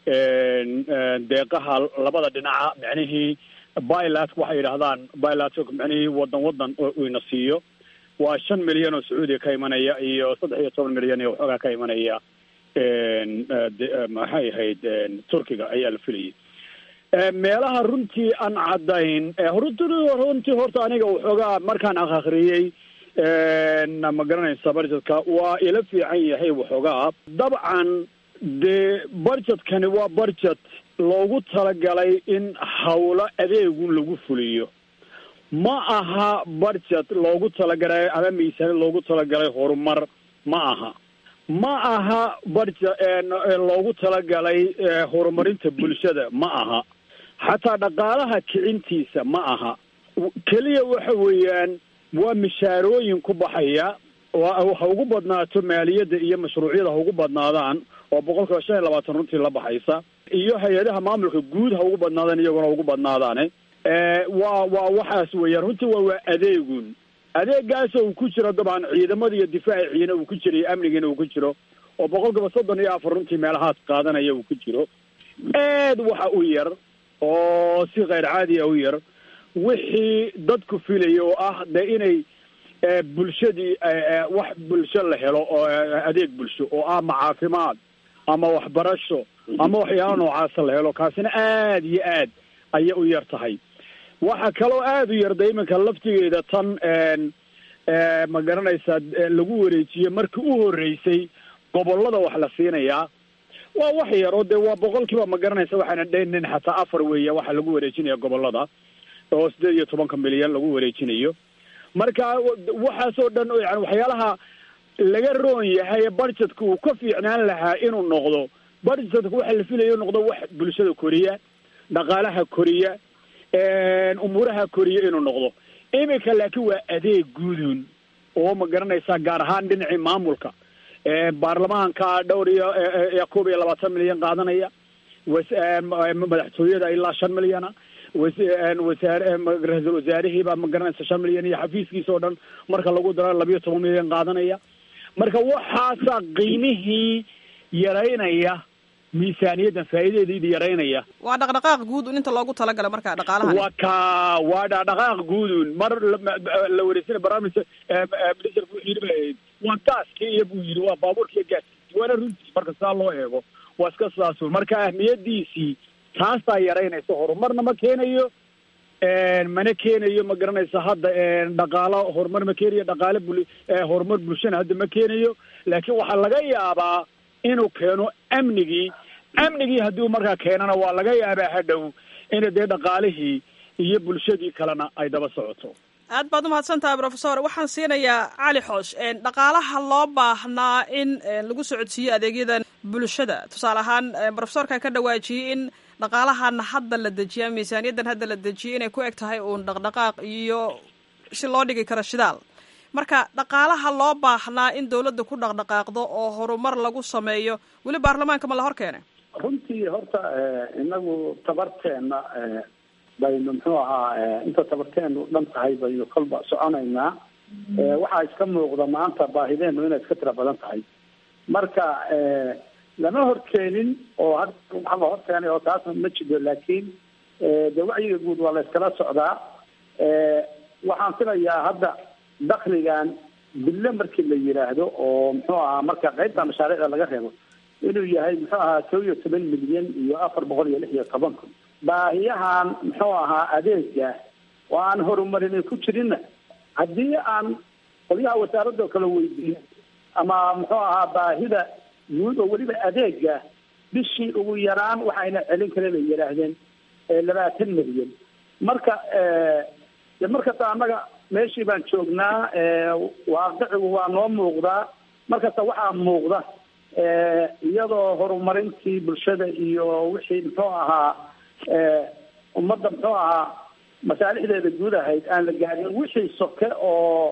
deeqaha labada dhinaca micnihii bilat waxay yidhahdaan bilat micnihii wadan wadan ina siiyo waa shan milyan oo sacuudiga ka imanaya iyo saddex iyo toban milyan iyo waxoogaa ka imanaya maxay ahayd turkiga ayaa la filayay meelaha runtii aan caddayn runtii runtii horta aniga waxoogaa markaan akhriyey ma garanaysa budgetka waa ila fiican yahay waxoogaa dabcan dee budgetkani waa budget loogu talagalay in hawlo adeegun lagu fuliyo ma aha budget loogu talagalay ama miisaanid loogu talagalay horumar ma aha ma aha budget loogu talagalay horumarinta bulshada ma aha xataa dhaqaalaha kicintiisa ma aha keliya waxa weeyaan waa mishaarooyin ku baxaya ha ugu badnaato maaliyadda iyo mashruucyada ha ugu badnaadaan oo boqolkiiba shan iyo labaatan runtii la baxaysa iyo hay-adaha maamulka guud ha ugu badnaadaan iyaguna ugu badnaadaane waa waa waxaas weeyaan runtii waa waa adeegun adeegaasa uu ku jiro dabcan ciidamada iyo difaaciina uu ku jiro iyo amnigiina uu ku jiro oo boqolkiiba soddon iyo afar runtii meelahaas qaadanaya uu ku jiro aad waxa u yar oo si kheyr caadi a u yar wixii dadku filaya oo ah de inay bulshadii wax bulsho la helo oo adeeg bulsho oo ah ma caafimaad ama waxbarasho ama waxyaala noocaasa la helo kaasina aad iyo aad ayay u yar tahay waxa kaloo aada u yarda iminka laftigeeda tan ma garanaysaa lagu wareejiye markii u horreysay gobollada wax la siinayaa waa wax yar oo dee waa boqolkiiba ma garanaysa waxaana dhaynin xataa afar weeya waxa lagu wareejinaya gobollada oo sideed iyo tobanka milyan lagu wareejinayo marka waxaasoo dhan yani waxyaalaha laga roon yahay budgetka uu ka fiicnaan lahaa inuu noqdo budgetka waxa la filaya inuu noqdo wax bulshada koriya dhaqaalaha koriya umuuraha koriya inuu noqdo iminka laakiin waa adeeg guudun oo ma garanaysaa gaar ahaan dhinacii maamulka baarlamaanka dhowr iyo koob iyo labaatan milyan qaadanaya madaxtooyada ilaa shan milyana wasaare ra-iisul wasaarihiibaa ma garanaysa shan milyan iyo xafiiskiisa oo dhan marka lagu daro labiyo toban milyan qaadanaya marka waxaasaa qiimihii yaraynaya miisaaniyaddan faa'iidadeedii yaraynaya waa dhaqdhaqaaq guud un inta loogu talagala marka dhaqaalaha waa ka waa dhaqdhaqaaq guudun mar la wareysana barnaamij ministerku wuxuu yidhi ba waa gaaskii iyo buu yidhi waa baabuurkiiyo gaaskii waana runtii marka saa loo eego waa iska sidaasun marka ahmiyadiisii taasaa yaraynaysa horumarna ma keenayo mana keenayo ma garanaysa hadda dhaqaalo horumar ma keenayo dhaqaale bul horumar bulshana hadda ma keenayo laakiin waxaa laga yaabaa inuu keeno amnigii amnigii haddii markaa keenana waa laga yaabaa hadhow ina dee dhaqaalihii iyo bulshadii kalena ay daba socoto aad baad umahadsan tahay profesor waxaan siinayaa cali xoosh dhaqaalaha loo baahnaa in lagu socodsiiyo adeegyadan bulshada tusaale ahaan profesorkan ka dhawaajiyey in dhaqaalahan hadda la dejiya miisaaniyaddan hadda la dejiyay inay ku eg tahay uun dhaqdhaqaaq iyo si loo dhigi karo shidaal marka dhaqaalaha loo baahnaa in dawladda ku dhaqdhaqaaqdo oo horumar lagu sameeyo weli baarlamaanka ma la hor keenay runtii horta inagu tabarteena baynu muxuu ahaa inta tabarteenu dhan tahay baynu kolba soconaynaa waxaa iska muuqda maanta baahideenu inay iska tira badan tahay marka lama horkeenin oo had waxa la horkeenay oo taasna ma jiro laakiin de wacyiga guud waa la iskala socdaa waxaan filayaa hadda dakligan bille markii la yidhaahdo oo muxuu ahaa marka qaybta mashaariicda laga reebo inuu yahay muxuu ahaa kow iyo toban milyan iyo afar boqol iyo lix iyo toban kun baahiyahan muxuu ahaa adeega oo aan horumarin ku jirinna haddii aan qolyaha wasaaradoo kale weydiin ama muxuu ahaa baahida guud oo weliba adeega bishii ugu yaraan waxayna celin karen ay yidhaahdeen labaatan milyan marka de markasta annaga meeshii baan joognaa waaqicigu waa noo muuqdaa markasta waxaa muuqda iyadoo horumarintii bulshada iyo wixii muxuu ahaa ummadda muxuu ahaa masaalixdeeda guud ahayd aan la gaarin wixii soke oo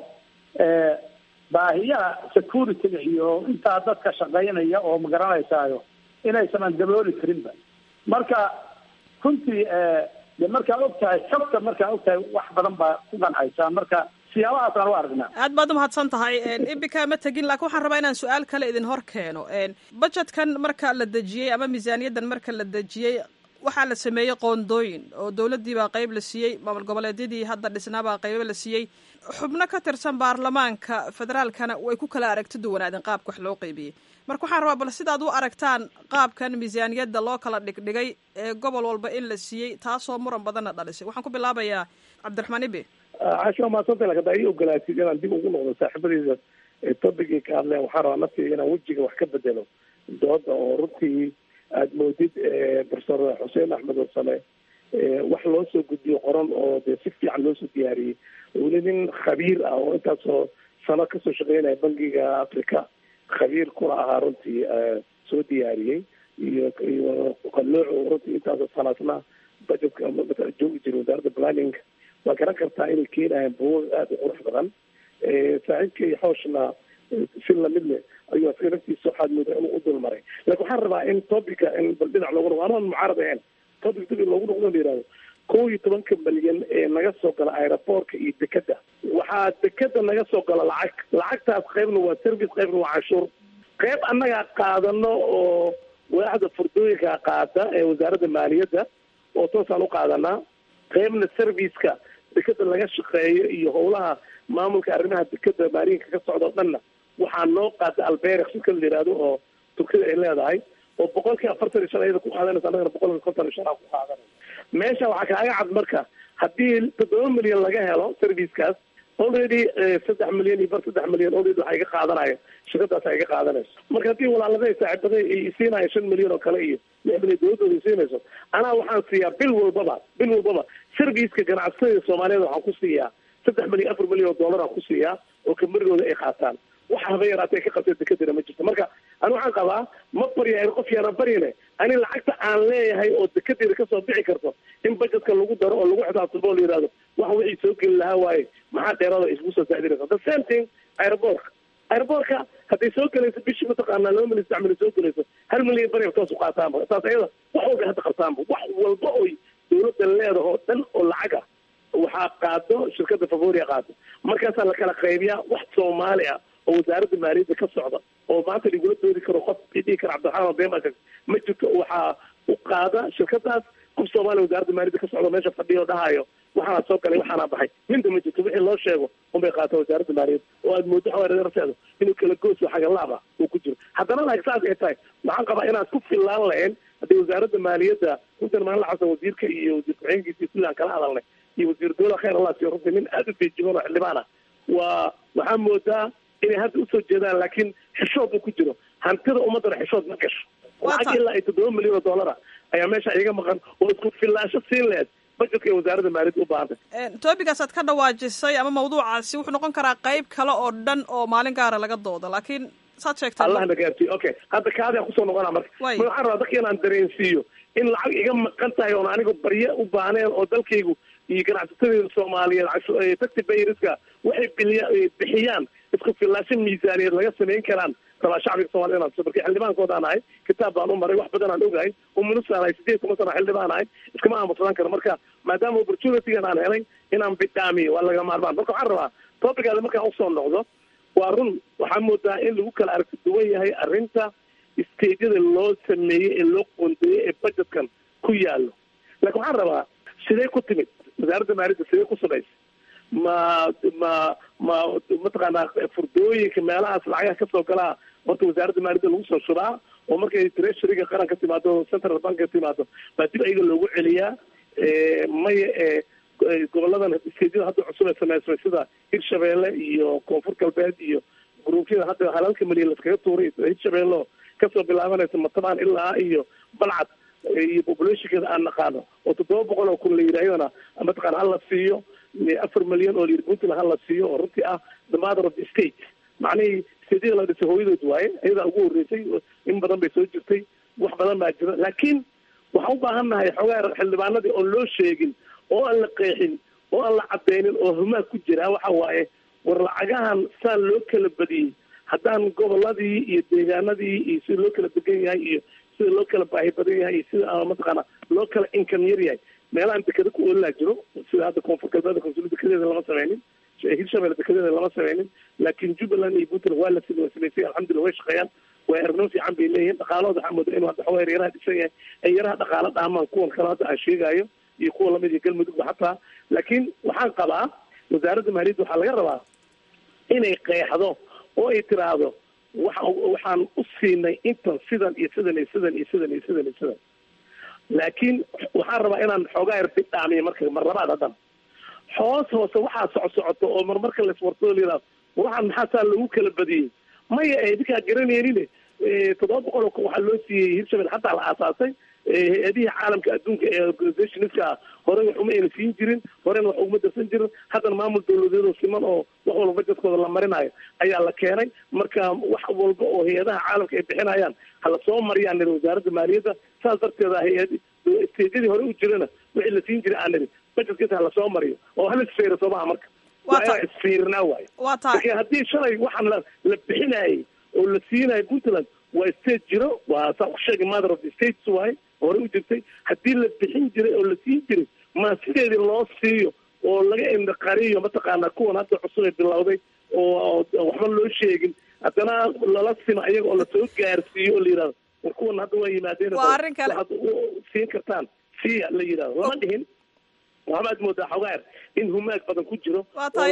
baahiyaha security-ga iyo intaa dadka shaqaynaya oo ma garanaysaayo inaysanan dabooli karinba marka runtii de markaa og tahay xogta markaa og tahay wax badan baa ku qancaysaa marka siyaabahaasaan u aragnaa aad baad umahadsan tahay ibika ma tegin laakiin waxaan rabaa inaan su-aal kale idin hor keeno budgetkan marka la dejiyey ama miisaaniyaddan marka la dejiyey waxaa la sameeyey qoondooyin oo dowladdii baa qayb la siiyey maamul goboleedyadii hadda dhisnaabaa qaybo la siiyey xubno ka tirsan baarlamaanka federaalkana way ku kala aragti duwanaadeen qaabka wax loo qaybiyey marka waxaan rabaa bal sidaad u aragtaan qaabkan miisaaniyadda loo kala dhigdhigay ee gobol walba in la siiyey taasoo muran badanna dhalisay waxaan ku bilaabayaa cabdiraxmaan ibe casho maasanta laka daa ii ogolaatid inaan dib ugu noqdo saaxiibadeyda tobigii ka hadleen waxaan rabaa naftiga inaan wejiga wax ka bedelo dooda oo runtii aada moodid profesor xuseen axmed warsame wax loo soo gudbiyo qoran oo dee si fiican loo soo diyaariyey weli nin khabiir ah oo intaasoo sano kasoo shaqeynaya bangiga africa khabiir kuna ahaa runtii soo diyaariyey iyo iyo qalooco runtii intaasoo sanaasna budgetka joogi jira wasaaradda planning waa garan kartaa inay keenayaan buugag aada u qurux badan saaxiibkay xooshna si lamid leh ayuu asaga naftiisa waxaad moodaa inuu u dulmaray laakin waxaan rabaa in topica in bal dhinac loogu noqdo anaan mucaarad ahayn topic dib in loogu noqdo la yihahdo kow iyo tobanka malyan ee naga soo gala aeroboortka iyo dekeda waxaa dekeda naga soo gala lacag lacagtaas qaybna waa service qaybna waa canshuur qayb annagaa qaadano oo waaxda furdooyinka qaada ee wasaaradda maaliyadda oo toosaan u qaadanaa qaybna serviceka dekeda laga shaqeeyo iyo howlaha maamulka arrimaha dekeda maalinka ka socda o dhanna waxaa noo qaada alberex si kala la yihahdo oo turkida ay leedahay oo boqolkii afartan iyo shan ayada ku qaadanaysa annagana boqolkii konton iyo shan aa ku qaadanaysa meesha waxaa kaaga cad marka haddii toddoba milyan laga helo servicekaas already saddex milyan iyo bar saddex milyan already waxaa iga qaadanayo shirkadaas iga qaadanayso marka haddii walaalada saaxiibada ay siinayo shan milyan oo kale iyo lix milyan dowladooda siinayso anaa waxaan siiyaa bil walbaba bil walbaba serviceka ganacsatada soomaaliyeed waxaan ku siiyaa saddex milyan afar milyan oo dollar aan ku siiyaa oo kamarigooda ay qaataan waxa haba yaraatee ka qabtay dekadina ma jirto marka ani waxaan qabaa ma barya qof yaana baryane ani lacagta aan leeyahay oo dekedeeda kasoo bixi karto in budgetka lagu daro oo lagu xisaabtamo oo la yihahdo wax wixii soo geli lahaa waaye maxaa dheeraada isku soo saacdinaysa the same thing aeroboortka aeroboortka hadday soo gelayso bishii mataqaanaa laba milyan saddex milyan soo gelayso hal milyan bari taas u qaataanba taas ayada wax walba hadda qabtaanba wax walba oy dawladda leedaho dhan oo lacag ah waxaa qaado shirkada favoria qaado markaasaa lakala qaybiyaa wax soomaali ah oo wasaaradda maaliyadda ka socda oo maanta lagula doodi karo qof dhihi kara cabdiraxmaan bema ma jirto waxaa u qaada shirkadaas qof soomaaliya wasaaradda maaliyadda ka socda meesha fadhiya oo dhahayo waxaana soo galay waxaana baxay minta ma jirto wixii loo sheego unbay qaata wasaaradda maaliyadda oo aad moodo xawaararteeda inuu kala gooso xagalaaba uu ku jiro haddana laak saas ay tahay waxaan qabaa inaad ku fillaan lahayn haddii wasaaradda maaliyadda runtan maalin xasan wasiirka iyo wasiir ku-xigeenkiisa sidii aan kala hadalnay iyo wasiir dowla khayr allah siiyo runtii nin aada u feejigan oo xildhibaan ah waa waxaa moodaa inay hadda usoo jeedaan laakiin xishood uu ku jiro hantida ummaddana xishood ma gasho lacag ilaa ay toddoba milyan oo dollara ayaa meesha iga maqan oo isku filaansho siin lehed budgetka ee wasaaradda maaliyadda u baahantay toobigaasaad ka dhawaajisay ama mawduucaasi wuxuu noqon karaa qayb kale oo dhan oo maalin gaara laga doodo laakiin saad sheegtay allah na gaarsiiyo okay hadda kaadaan kusoo noqonaa marka ma waxaan rabaa dadka inaan dareensiiyo in lacag iga maqan tahay oon aniga barye u baaneen oo dalkaygu iyo ganacsatadeeda soomaaliyeed taxi bayriska waxay biliya bixiyaan isku filaasho miisaaniyeed laga samayn karaan rabaa shacbiga soomaliya inaan marka xildhibaankoodaan ahay kitaab baan u maray wax badan aan ogahay umunusaan ahay sideed kuma sana xildhibaan ahay iskama aamusadaan karo marka maadaama opportunitygan aan helay inaan bidhaamiyo waa laga maarmaan marka waxaan rabaa topicaada markaan usoo noqdo waa run waxaa moodaa in lagu kala aragti duwan yahay arrinta stageyada loo sameeyey ee loo qoondeeyey ee budgetkan ku yaallo laakiin waxaan rabaa sidee ku timid wasaaradda maaliyadda sidee ku samaysa ma ma ma mataqaanaa furdooyinka meelahaas lacagaha kasoo galaa horta wasaaradda maaliyadda lagu soo shubaa oo markay treasuryga qaran ka timaado central bank ka timaado baa dib ayaga loogu celiyaa maya ee goboladan stejyada hadda cusub ee sameysmay sida hirshabeelle iyo koonfur galbeed iyo gruubyada hadda halalka milyan laskaga tuuray hirshabeelle kasoo bilaabanaysa matabaan ilaa iyo balcad iyo populationkeeda aan naqaano oo toddoba boqol oo kun la yidhahdana mataqaana hala siiyo afar milyan oo layidhi puntland hala siiyo oo runtii ah the mother of the state macnihii stejyada la dhisay hooyadood waaye ayadaa ugu horreysay in badan bay soo jirtay wax badan baa jira laakiin waxaan u baahan nahay xoogaa xildhibaanadii oon loo sheegin oo aan la qeexin oo aan la cadeynin oo humaa ku jira waxa waaye war lacagahan saan loo kala badiyey haddaan goboladii iyo deegaanadii iyo sida loo kala degan yahay iyo sida loo kala baahi badan yahay iyo sida mataqaana loo kala income yar yahay meelahaan dekeda ku oolilaa jiro sida hadda koonfur galbeed konsul dekedeeda lama sameynin hirshabelle dekedeeda lama sameynin laakiin jubbaland iyo puntland waa la waa samaysay alxamdulillah way shaqeeyaan waa erno fiican bay leeyihiin dhaqaalahooda waxaa mooda inuu hadda xoogaa yaraha dhisan yahay ay yaraha dhaqaalo dhaamaan kuwan kale hadda aan sheegayo iyo kuwa lamid iyo galmudugba xataa laakiin waxaan qabaa wasaaradda maaliyadda waxaa laga rabaa inay qeexdo oo ay tiraahdo waxa waxaan u siinay intan sidan iyo sidan iyo sidan iyo sidan iyo sidan iyo sidan laakiin waxaan rabaa inaan xoogaa yar bidhaamiyo marka mar labaad haddana hoos hoose waxaa soco socoto oo marmarka laiswartado layidhahdo waxaan maxaa saa lagu kala badiyey maya idinkaa garanaynin toddoba boqol oo waxaa loo siiyey hirshabelle xataa la aasaasay hay-adihii caalamka adduunka ee organizationska horey wax uma ayna siin jirin horena wax uguma darsan jirin haddana maamul dawladeedoo siman oo wax walba bajetkooda la marinayo ayaa la keenay marka wax walba oo hay-adaha caalamka ay bixinayaan hala soo mariyaan niri wasaaradda maaliyadda saas darteeda hay-ad stejadii hore u jirana wixii la siin jiray aan niri bajetkisa hala soo mariyo oo hala isfeero soomaha marka waa inaa isfiirinaa waayo laakiin haddii shalay waxaan la la bixinayay oo la siinayo puntland waa state jiro waa saa u sheegay mother of the states waaye hore u jirtay haddii la bixin jiray oo la siin jiray ma sideedii loo siiyo oo laga indaqariyo mataqaanaa kuwan hadda cusub ee bilowday oo waxba loo sheegin haddana lala simo ayaga oo lasoo gaarsiiyo oo la yidhahdo war kuwan hadda waa yimaadeen waxaad siin kartaan siya la yidhahdo lama dhihin waxbaad moodaa xogaar in humaag badan ku jiro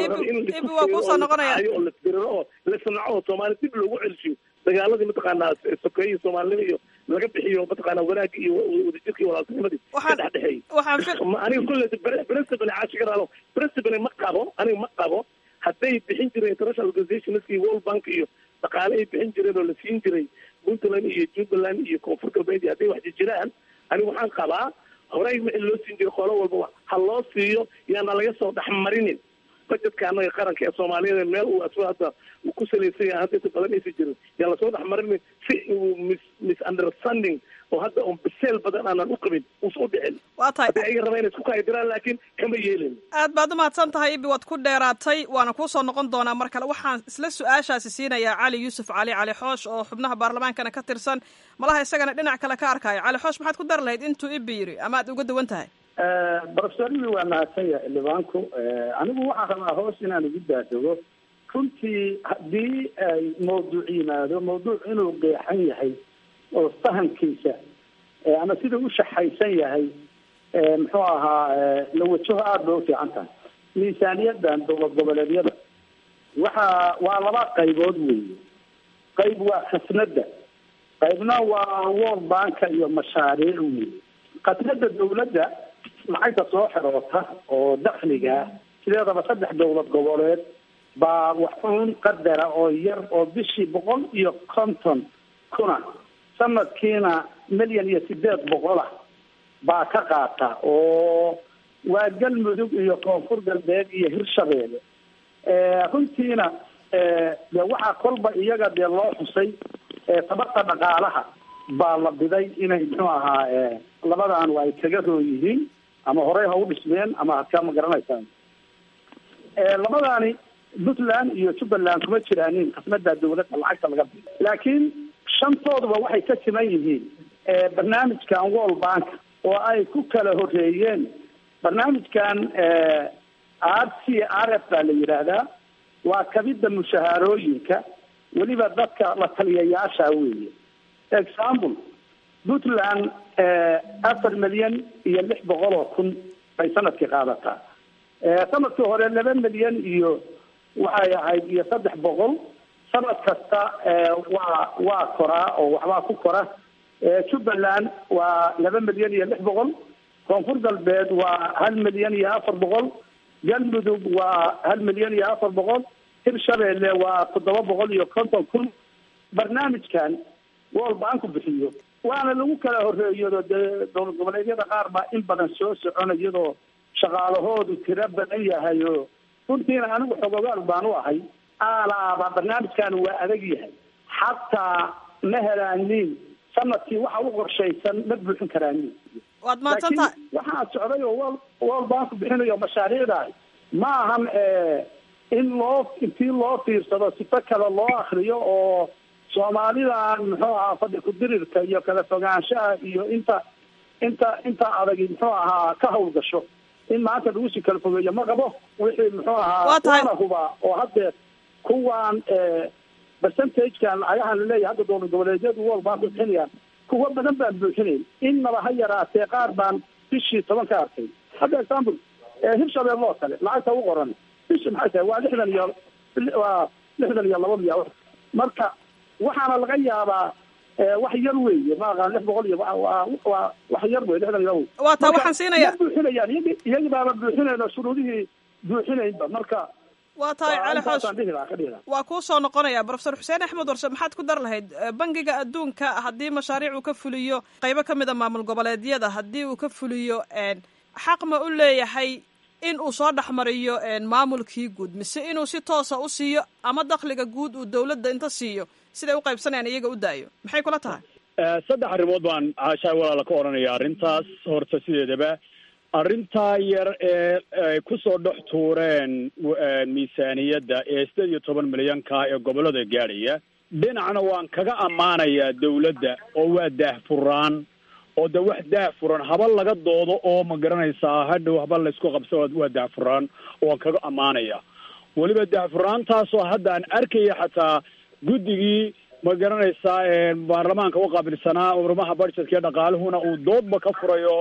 oo lasbiriro oo lasnaco oo soomaali dib loogu celshiyo dagaaladii mataqaanaa sokeeye soomaalinimo iyo laga bixiyo mataqaanaa wanaagga iyo wadajirka iyo walaaltinimadii ka dhexdhexeeyey aniga kulle principal caashigaraalo principal ma qabo aniga ma qabo hadday bixin jireen international organizationski world bank iyo dhaqaale ay bixin jireen oo la siin jiray puntland iyo jubbaland iyo koonfur galbeed iyo hadday wax jiraan aniga waxaan qabaa horey wixii loo siin jiray qolo walba ha loo siiyo yaana laga soo dhexmarinin bajetka annaga qaranka ee soomaaliyeed meel uu asba hadda uu ku salaysan yahay hadda inta badan aysan jirin yaan lasoo dhexmarinin si uu mis misunderstanding oo hadda un biseel badan aanan u qabin uusa u dhicin waa tahay hadday ayaga rabaa inay isku kaadiraan laakiin kama yeelin aad baad umahadsan tahay ibi waad ku dheeraatay waana kuu soo noqon doonaa mar kale waxaan isla su-aashaasi siinayaa cali yuusuf cali cali xoosh oo xubnaha baarlamaankana ka tirsan malaha isagana dhinac kale ka arkaayo cali xoosh maxaad ku dari lahayd intuu ibi yiri ama aad uga duwan tahay brofesorimi waa mahadsan yahay xildhibaanku anigu waxaan rabaa hoos inaan ugu daadego runtii haddii ay mawduuc yimaado mawduuc inuu qeexan yahay oo fahamkiisa ama sida u shaxaysan yahay muxuu ahaa la wajaho aada bay ufiican tahay miisaaniyadan dowlad goboleedyada waxa waa laba qaybood weeye qayb waa khasnada qaybna waa world banka iyo mashaariic weeye khasnada dawladda lacagta soo xiroota oo dakliga sideedaba saddex dowlad goboleed baa waxuun qadara oo yar oo bishii boqol iyo konton kuna sanadkiina milyan iyo sideed boqolah baa ka qaata oo waa galmudug iyo koonfur galbeed iyo hirshabeelle runtiina de waxaa kolba iyaga dee loo xusay tabarta dhaqaalaha baa la biday inay muxuu ahaa labadan ay kaga roo yihiin ama horey ha u dhismeen ama hadka ma garanaysaan labadaani puntland iyo jubbaland kuma jiraanin khasnada dawladda lacagta laga bido laakiin shantooduba waxay ka siman yihiin barnaamijkan world bank oo ay ku kala horeeyeen barnaamijkan r c r f baa la yidhaahdaa waa kabida mushahaarooyinka weliba dadka la taliyayaasha weeye example puntland afar milyan iyo lix boqol oo kun bay sanadkii qaadataa sanadkii hore laba milyan iyo waxay ahayd iyo saddex boqol sanad kasta waa waa koraa oo waxbaa ku kora jubbaland waa laba milyan iyo lix boqol koonfur galbeed waa hal milyan iyo afar boqol galmudug waa hal milyan iyo afar boqol hirshabeelle waa toddoba boqol iyo konton kun barnaamijkan world banku bixiyo waana lagu kala horeeyado dee dowlad goboleedyada qaar baa in badan soo socona iyadoo shaqaalahoodu tiro badan yahay oo runtiina anigu xogogaal baan u ahay aalaaba barnaamijkan waa adag yahay xataa ma helaanin sanadkii waxa u qorshaysan ma buuxin karaanin waad mahadsantaha waxaa socday oo wol world banku bixinayo mashaariicdaas ma ahan in loo intii loo fiirsado sifo kale loo akriyo oo soomaalidan muxuu ahaa fadhi ku-dirirka iyo kala fogaanshaha iyo inta inta inta adagi muxuu ahaa ka hawlgasho in maanta lagu sii kala fogeeyo ma qabo wixii muxuu ahaa waana hubaa oo haddeer kuwan percentagekan lacagahan laleeyahay hadda dowlad goboleedyadu wal baa buuxinayaan kuwa badan baan buuxinayn innaba ha yaraatee qaar baan bishii toban ka arkay hadda example hirshabelle oo kale lacagta u qoran bishi maxay tahay waa lixdan iyo waa lixdan iyo laba miya marka waxaana laga yaabaa wax yar weeye ma aqaan lix boqol iyo waa waa wax yar wey lixdan iyo laba waa taa waxaan siinaya ma buuxinayaan iyagi iyagi baaba buuxinayno shuruudihii buuxinaynba marka waa tahay cali xoos intaasaan dhihi lahaa ka dhihi lahaa waa kuu soo noqonaya profesor xuseen axmed warse maxaad ku dar lahayd bangiga adduunka haddii mashaariic uu ka fuliyo qaybo ka mid a maamul goboleedyada haddii uu ka fuliyo xaq ma u leeyahay in uu soo dhexmariyo maamulkii guud mise inuu si toosa u siiyo ama dakhliga guud uu dawladda inta siiyo siday u qaybsanayaan iyaga u daayo maxay kula tahay saddex arrimood baan caashaay walaala ka odhanaya arrintaas horta sideedaba arrintaa yar ee ay kusoo dhex tuureen miisaaniyadda ee sideed iyo toban milyanka ee gobollada gaadhaya dhinacna waan kaga ammaanayaa dawladda oo waa daahfuraan oo de wax daahfuran haba laga doodo oo ma garanaysaa hadhow haba laysku qabsa waa daahfuraan oo waan kaga ammaanaya weliba daahfuraantaasoo hadda aan arkaya xataa guddigii ma garanaysaa baarlamaanka u qaabilsanaa urmaha budgetka ee dhaqaaluhuna uu doodba ka furayo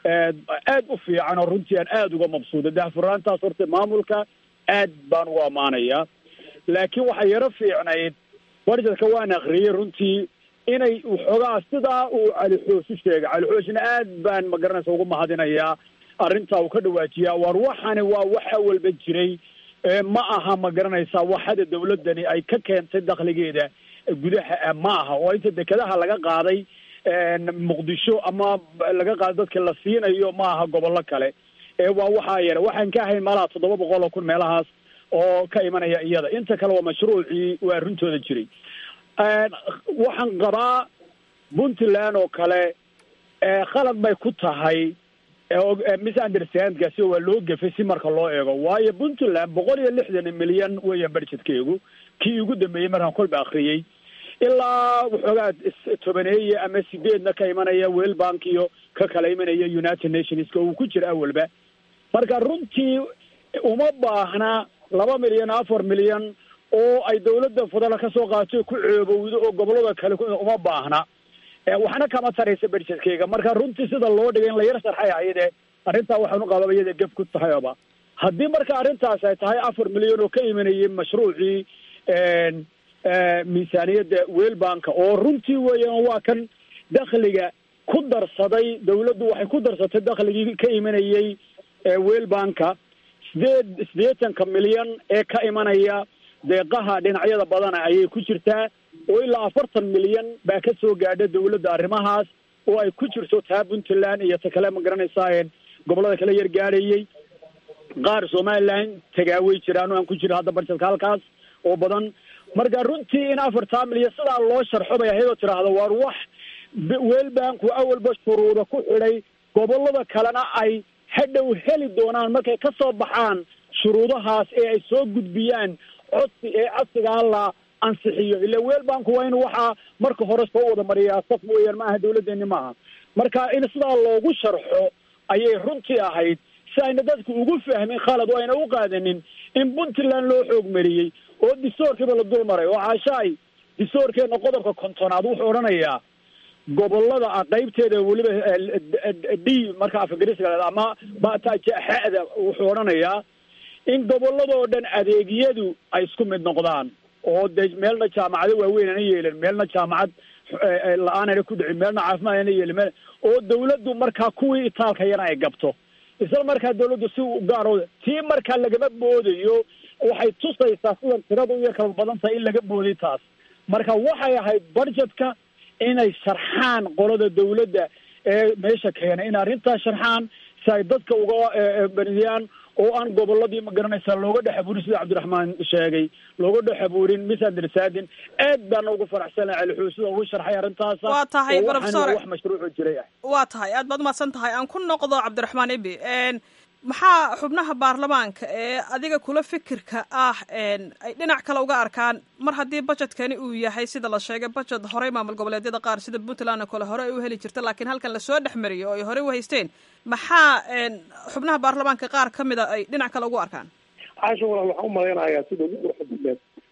aad u fiican oo runtii aan aada uga mabsuuda daahfuraantaas horta maamulka aad baan ugu ammaanaya laakiin waxaa yaro fiicnayd budgetka waan akriyey runtii inay waxoogaa sidaa uu cali xoosh u sheegay cali xooshna aad baan ma garanaysa ugu mahadinayaa arrintaa uu ka dhawaajiyaa war waxani waa waxa walba jiray ma aha ma garanaysaa waxada dawladdani ay ka keentay dakhligeeda gudaha ma aha oo inta dekedaha laga qaaday muqdisho ama laga qaaday dadka la siinayo ma aha gobollo kale ee waa waxaa yara waxaan ka ahayn malaha toddoba boqol oo kun meelahaas oo ka imanaya iyada inta kale waa mashruucii waa runtooda jiray waxaan qabaa puntland oo kale khalad bay ku tahay misunderstandkaasi waa loo gefay si marka loo eego waayo puntland boqol iyo lixdan milyan weeyaan budgetkeygu kii ugu dambeeyey markaan kolba akriyey ilaa waxoogaa tobaneeye ama sideedna ka imanaya wel bank iyo ka kala imanaya united nationska uu ku jira awalba marka runtii uma baahna laba milyan afar milyan oo ay dawladda federal ka soo qaato ku ceebowdo oo gobolada kale uma baahna waxna kama taraysa budgetkeyga marka runtii sida loo dhigay in la yar sharxay ayade arrintaa waxaan u qababa iyada gef ku tahayba haddii marka arrintaas ay tahay afar milyan oo ka imanayay mashruucii miisaaniyadda welbanka oo runtii weeyaan waa kan dakhliga ku darsaday dawladdu waxay ku darsatay dakhligii ka imanayay welbanka sideed siddeetanka milyan ee ka imanaya deeqaha dhinacyada badana ayay ku jirtaa oo ilaa afartan milyan baa ka soo gaadha dawladda arrimahaas oo ay ku jirto taa puntland iyo ta kale ma garanaysaa gobollada kale yar gaadhayay qaar somaliland tagaaway jiraan oo aan ku jiro hadda barjedka halkaas oo badan marka runtii in afartaa milyan sidaa loo sharxo bay ahayd oo tidhaahdo waar wax welbanku awalba shuruuda ku xidhay gobollada kalena ay hadhow heli doonaan markay ka soo baxaan shuruudahaas ee ay soo gudbiyaan codsi ee codsigaa la ansixiyo ila welbanku waa in waxaa marka hore soo wada mariyaa saf weeyaan ma aha dawladdeeni maaha marka in sidaa loogu sharxo ayay runtii ahayd si ayna dadku ugu fahmin khalad oo ayna u qaadanin in puntland loo xoog mariyey oo distoorkiiba la dul maray oo caashaay distoorkeena qodobka kontonaad wuxuu odhanayaa gobolada a qaybteeda weliba d marka afgariska ama xada wuxuu odhanayaa in gobolladoo dhan adeegyadu ay isku mid noqdaan oo de meelna jaamacado waaweyn ana yeelin meelna jaamacad la-aanana ku dhicin meelna caafimaad ana yeelin meel oo dawladdu markaa kuwii itaalka yana ay gabto isla markaa dawladdu si gaaro tii markaa lagama boodayo waxay tusaysaa sidan tiradu iyo kala badan tahay in laga booday taas marka waxay ahayd budgetka inay sharxaan qolada dawladda ee meesha keena in arrintaas sharxaan si ay dadka uga beniyaan oo aan gobolladii ma garanaysaa looga dhex abuurin sida cabdiraxmaan sheegay looga dhex abuurin misunderstanding aad baana ugu faraxsana calixuu sida ugu sharxay arrintaasa waa tahay oo professor waxaan wax mashruucu jiray ah waa tahay aad baad umahadsan tahay aan ku noqdo cabdiraxmaan ibi maxaa xubnaha baarlamaanka ee adiga kula fikirka ah ay dhinac kale uga arkaan mar haddii budgetkani uu yahay sida la sheegay budget horey maamul goboleedyada qaar sida puntland oo kale hore ay u heli jirta laakiin halkan lasoo dhex mariyo oo ay horey u haysteen maxaa xubnaha baarlamaanka qaar ka mida ay dhinac kale ugu arkaan caasha walaal waxaan u malaynayaa sida ugu quruxda badneed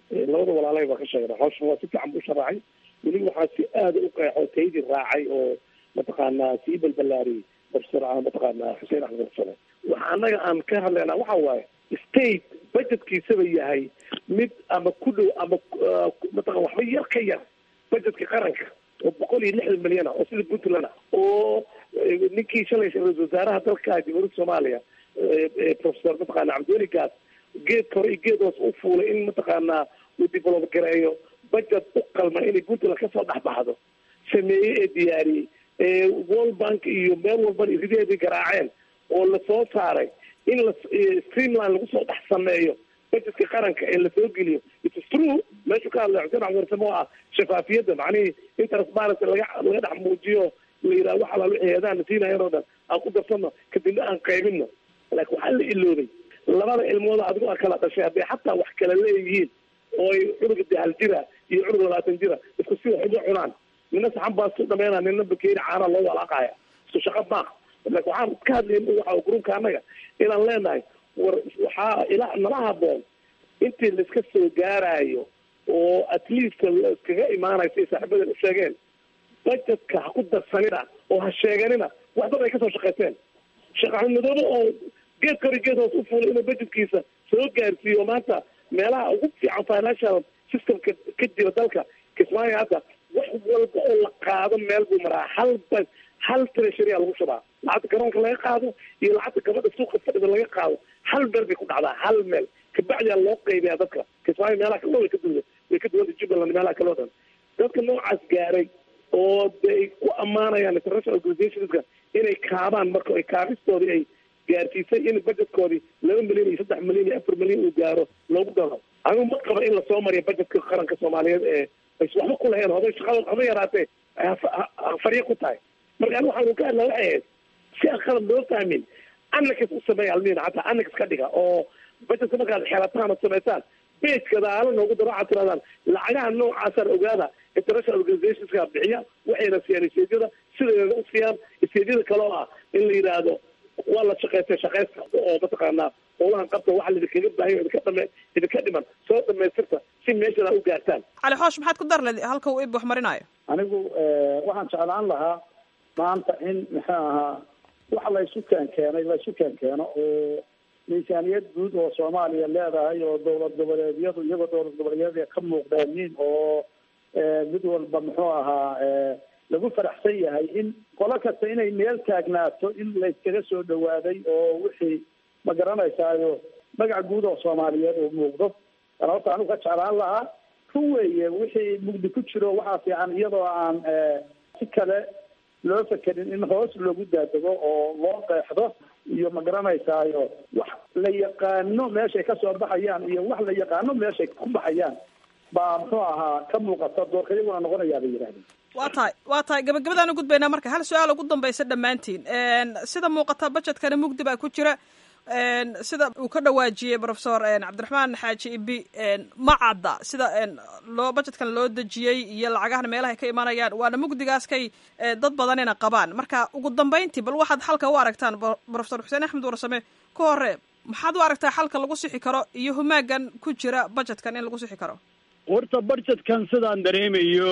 labada walaalay baa ka sheegna hawshan waa si fiican buu sharaxay weli waxaa si aada u qeexo taydii raacay oo mataqaanaa sii balbalaariyey professor mataqaanaa xuseen axmed xusane waxa annaga aan ka hadlaynaa waxa waaye state budgetkiisaba yahay mid ama ku dhow ama mataqan waxba yar ka yar budgetka qaranka oo boqol iyo lixdan milyan ah oo sida puntland ah oo ninkii shalay ra-isul wasaaraha dalka jamhuuriyadda soomaaliya professor mataqaana cabdiweli gaas geedka hore iyo geed hoos u fuulay in mataqaanaa uu develop gareeyo budget u qalma inay puntland kasoo dhexbaxdo sameeyey ee diyaariyey world bank iyo meel walbana irideedii garaaceen oo lasoo saaray in la streamline lagu soo dhex sameeyo budgetka qaranka ee lasoo geliyo its true meeshuu ka hadlay xuseen axmed warsamo oo ah shafaafiyadda macnihii in transparency laga laga dhex muujiyo la yidhaha wax alaal wixii heedaana siinayan oo dhan aan ku darsano kadibna aan qaybino laakiin waxaa la iloobay labada ilmood adigo a kala dhashay hadday xataa wax kala leeyihiin oo ay cunuga dahal jira iyo cunug labaatan jira isku si wax uga cunaan nina saxan baa su dhameynaa nina bakeeri caanaa loo walaaqaya isku shaqo maaha laakin waxaan ka hadlayna waxa gruubka annaga inaan leenahay war waxaa ilaa nala haboon intii laiska soo gaarayo oo at least laiskaga imaanayo siay saaxiibadan u sheegeen budgetka ha ku darsanina oo ha sheeganina wax dad ay kasoo shaqaysteen shaqaxumadooda oo geed kori geed hoos u fuulay inuu budgetkiisa soo gaarsiiyo maanta meelaha ugu fiican financial systemka ka jira dalka kismaayo hadda wax walba oo la qaado meel buu maraa hal ba hal treasuria lagu shubaa lacagta garoonka laga qaado iyo lacagta gabadha suuqa fadhida laga qaado hal meel bay ku dhacdaa hal meel kabacdiyaa loo qaybiyaa dadka kismaayo meelaha kaloo way ka duwa way ka duwanta jubbaland meelaha kaloo dhan dadka noocaas gaaray oo de ay ku ammaanayaan international organizationska inay kaabaan marka ay kaabistoodii ay gaarsiisay in budgetkoodii laba milyan iyo saddex milyan iyo afar milyan uu gaaro loogu daro anigu ma qaba in lasoo mariyo budgetka qaranka soomaaliyeed ee ays waxba ku lahayn hoday shaqada haba yaraatee farya ku tahay marka anigu waxaanu ka hadlaa waxay ahayd si aan qalad loo fahmin annakas u sameeya almiina hataa annakas ka dhiga oo budgetka markaad xelataan oo samaysaan bejka daala noogu daro waxaad tirahdaan lacagaha noocaasaan ogaada international organizationska bixiya waxayna siiyaan isteedyada sideeda u siiyaan isteedyada kale oo ah in la yidhaahdo waa la shaqaystay shaqaysta oo mataqaanaa howlahan qabta waxa laidinkaga baahayo idinka dhame idinka dhiman soo dhamaystirta si meeshadaa u gaartaan cali xoosh maxaad ku dar leed halka uu ib wax marinayo anigu waxaan jeclaan lahaa maanta in muxuu ahaa wax la isu keen keenay la isu keen keeno oo miisaaniyad guud oo soomaaliya leedahay oo dowlad goboleedyadu iyagoo dowlad goboleedyada ka muuqdeenin oo mid walba muxuu ahaa lagu faraxsan yahay in qolo kasta inay meel taagnaato in layskaga soo dhawaaday oo wixii ma garanaysaayo magac guud oo soomaaliyeed uu muuqdo an horta anigu ka jeclaan lahaa run weeye wixii mugdi ku jiro waxaa fiican iyadoo aan si kale loo fekerin in hoos loogu daadego oo loo qeexdo iyo ma garanaysaayo wax la yaqaano meeshay kasoo baxayaan iyo wax la yaqaano meeshay ku baxayaan baa muxuu ahaa ka muuqata doorka iyaguna noqonayaa bay yidhahdeen waa tahay waa tahay gabagabadaan u gudbaynaa marka hal su-aal ugu dambaysa dhammaantiin sida muuqata budgetkana mugdi baa ku jira sida uu ka dhawaajiyey professor cabdiraxmaan xaaji ibi ma cadda sida loo budgetkan loo dejiyey iyo lacagahan meelahay ka imanayaan waana mugdigaas kay dad badanina qabaan marka ugu dambayntii bal waxaad xalka u aragtaan professor xuseen axmed warsame ka hore maxaad u aragtaa xalka lagu sixi karo iyo humaagan ku jira budgetkan in lagu sixi karo horta budgetkan sidaan dareemayo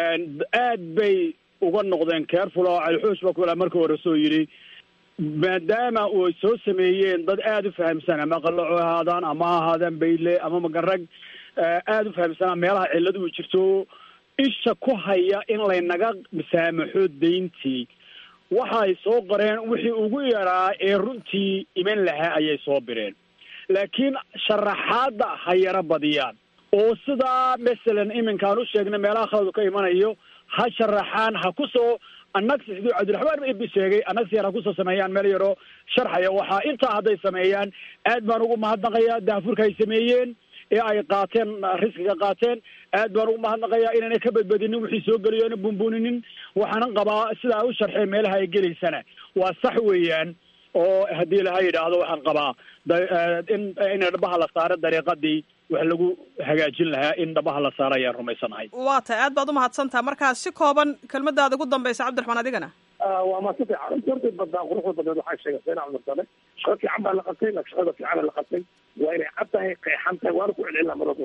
aad bay uga noqdeen careful oo calixuus ba kula marka hore soo yidhi maadaama uu soo sameeyeen dad aada u fahamsan ama qalaco ahaadaan ama ahaadaan bayle ama magarag aada u fahamsanaa meelaha cilladu u jirto isha ku haya in laynaga saamaxo dayntii waxa ay soo qoreen wixii ugu yaraa ee runtii iman lahaa ayay soo bireen laakiin sharaxaadda ha yaro badiyaan oo sidaa masalan iminkaan u sheegnay meelaha khaladu ka imanayo ha sharaxaan ha ku soo annagsi siduu cabdiraxmaan ibi sheegay annagsi yar ha kusoo sameeyaan meel yaroo sharxaya waxaa intaa hadday sameeyaan aad baan ugu mahadnaqayaa daafurka ay sameeyeen ee ay qaateen riskiga qaateen aad baan ugu mahadnaqayaa inaynay ka badbadinin wixii soo geliyo ina bunbuninin waxaanan qabaa sidaa u sharxeen meelaha ay gelaysana waa sax weeyaan oo haddii laha yidhaahdo waxaan qabaa in in dhabaha la saaro dariiqadii wax lagu hagaajin lahaa in dhabaha la saaro ayaan rumaysanahay waa tahay aad baad umahadsantaha markaa si kooban kelmadaada ugu dambaysa cabdiraxmaan adigana waa ma si fiican runtii horta badnaa quruxda badneed waxaa sheegay seen axmed sale shaqo fiican baa la qabtay laakiin shaqada fiicana la qabtay waa inay cad tahay qeexan tahay waana ku celcelina marado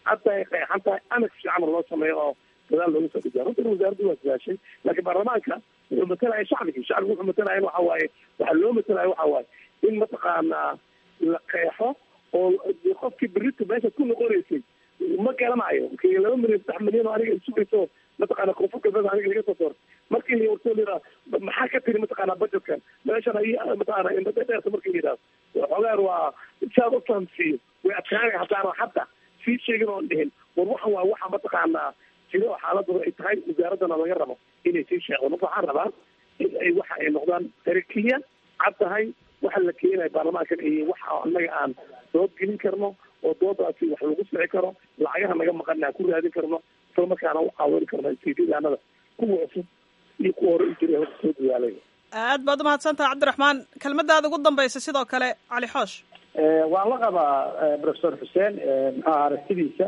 hadda ay qeexan tahay anak fiican loo sameeyo oo dadaal loogu soo dhigaa runtan wasaaraddu waa sidaashay laakiin baarlamaanka wuxuu matalaya shacbigii shacbigu wuxuu matalaya waxa waaye waxaa loo matalaya waxa waaye in mataqaanaa la qeexo oo qofkii berito meesha ku noqonaysay ma garanayo kii laba milyan saddex milyan oo aniga isugayso mataqaana koonfur galbeed aniga laga soo doortay markii la wartoo la yidhaha maxaa ka tiri mataqaana budgetkan meeshan ay mataqaana indhada dheerta markii la yidhaha xoogaan waa saad u fahamsiiyo way adkaanaya haddaanan hadda sii sheegin oon dhihin war waxan waa waxa mataqaanaa jiro oo xaaladooda ay tahay wasaaraddana laga rabo inay sii sheegdo marka waxaan rabaa in ay waxa ay noqdaan tarakiya cad tahay waxa la keenaya baarlamaankan iyo waxa annaga aan dood gelin karno oo doodaasi wax lagu fici karo lacagaha naga maqana aan ku raadin karno isla markaana u caawin karno istiidaanada kuwa cusub iyo kuwa hore u jiray horta soo dadaalay aad baad umahadsantaha cabdiraxmaan kelmadaada ugu dambaysa sidoo kale cali xoosh waan la qabaa professor xuseen muxuu aha aragtidiisa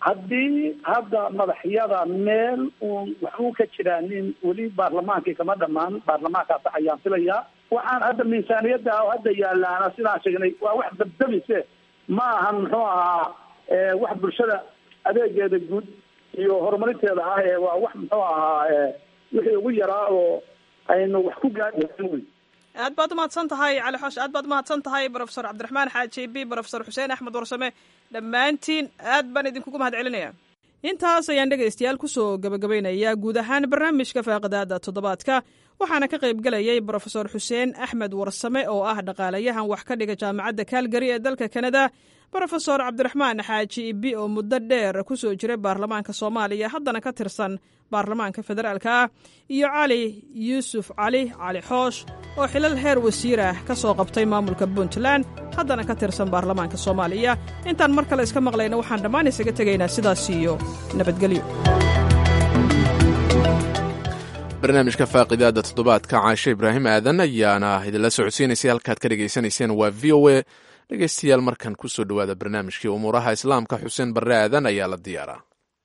haddii hadda madaxyada meel uun waxbuu ka jiraa nin weli baarlamaankii kama dhamaan baarlamaankaas ayaan filayaa waxaan hadda miisaaniyadda oo hadda yaalaana sidaan sheegnay waa wax dabdamise ma ahan muxuu ahaa wax bulshada adeegeeda guud iyo horumarinteeda ah ee waa wax muxuu ahaa wixii ugu yaraa oo aynu wax ku gaari wey aad baad umahadsan tahay cali xoosh aad baad umahadsan tahay profesor cabdiraxmaan xaaji b profesor xuseen axmed warsame dhammaantiin aad baan idinkugu mahad celinaya intaas ayaan dhegaystayaal kusoo gabagabaynayaa guud ahaan barnaamijka faaqidaada toddobaadka waxaana ka qayb gelayay brofesor xuseen axmed warsame oo ah dhaqaalayahan wax ka dhiga jaamacadda kaalgari ee dalka kanada brofesor cabdiraxmaan xaaji ibi oo muddo dheer kusoo jiray baarlamaanka soomaaliya haddana ka tirsan baarlamaanka federaalka ah iyo cali yuusuf cali cali xoosh oo xilal heer wasiir ah ka soo qabtay maamulka puntland haddana ka tirsan baarlamaanka soomaaliya intaan mar kale iska maqlayna waxaan dhammaan isaga tegaynaa sidaas iyo nabadgelyo barnaamijka faaqidaada toddobaadka caashe ibraahim aadan ayaana idinla socodsiinaysay halkaad ka dhegaysanayseen waa v o a dhegaystayaal markan ku soo dhowaada barnaamijkii umuuraha islaamka xuseen barre aadan ayaa la diyaaraa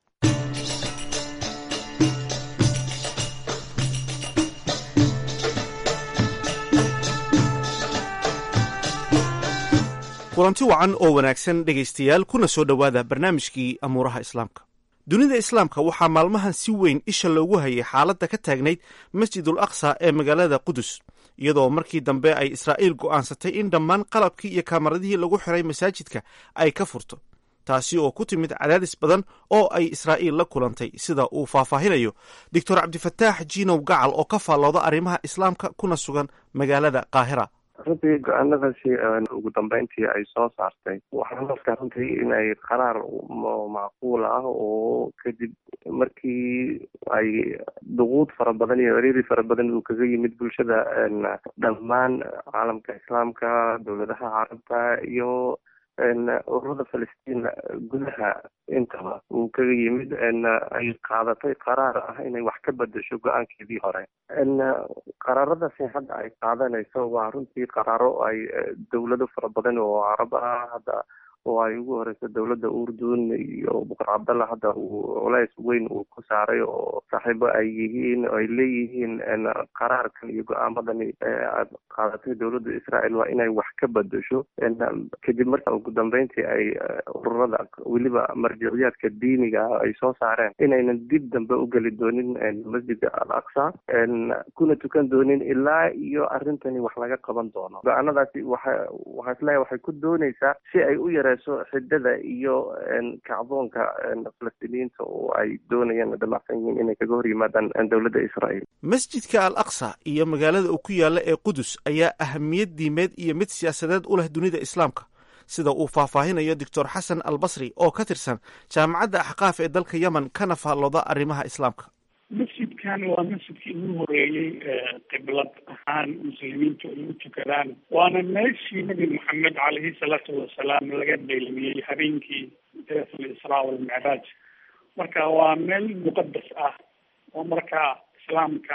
kulanti wacan oo wanaagsan dhegaystayaal kuna soo dhowaada barnaamijkii amuuraha islaamka dunida islaamka waxaa maalmahan si weyn isha loogu hayay xaaladda ka taagnayd masjidul aqsa ee magaalada qudus iyadoo markii dambe ay israa'iil go'aansatay in dhammaan qalabkii iyo kamaradihii lagu xiray masaajidka ay ka furto taasi oo ku timid cadaadis badan oo ay israa'iil la kulantay sida uu faahfaahinayo doctor cabdifataax jiinow gacal oo ka faallooda arrimaha islaamka kuna sugan magaalada qaahira runtii go-aanadaasi ugu dambeyntii ay soo saartay waxaan markaa runtii inay qaraar macquul ah oo kadib markii ay duquud fara badan iyo ciriiri fara badan uu kaga yimid bulshada dhammaan caalamka islaamka dowladaha carabta iyo ururada falastiin gudaha intaba uu kaga yimid ay qaadatay qaraar ah inay wax ka bedesho go-aankeedii hore qaraaradaasi hadda ay qaadanayso waa runtii qaraaro ay dowlado fara badan oo carab ah hadda oo ay ugu horeyso dowladda urdun iyo boqor cabdalla hadda uu culays weyn uu ku saaray oo saaxiibo ay yihiin ay leeyihiin qaraarkan iyo go-aamadani aad qaadatay dowladda israel waa inay wax ka bedesho kadib marka ugu dambeyntii ay ururada weliba marjiciyaadka diiniga ay soo saareen inaynan dib dambe u geli doonin masjidka al aqsa kuna tukan doonin ilaa iyo arrintani wax laga qaban doono go-aanadaasi waxa waxaa isleeyahay waxay ku dooneysaa si ay u yare xidada iyo kacdoonka falastiiniyiinta oo ay doonayaan damacsan yihiin inay kaga hor yimaadaan dowladda israa'iil masjidka al aqsa iyo magaalada uu ku yaalla ee qudus ayaa ahamiyad diimeed iyo mid siyaasadeed u leh dunida islaamka sida uu faahfaahinayo doctor xasan al basri oo ka tirsan jaamacadda axqaaf ee dalka yemen kana faallooda arrimaha islaamka masjidkan waa masjidkii ugu horeeyey qiblad ahaan muslimiintu ay u tukadaan waana meeshii nabi maxamed caleyhi salaatu wasalaam laga beelimiyey habeenkii deetul israa walmicraaj marka waa meel muqadas ah oo markaa islaamka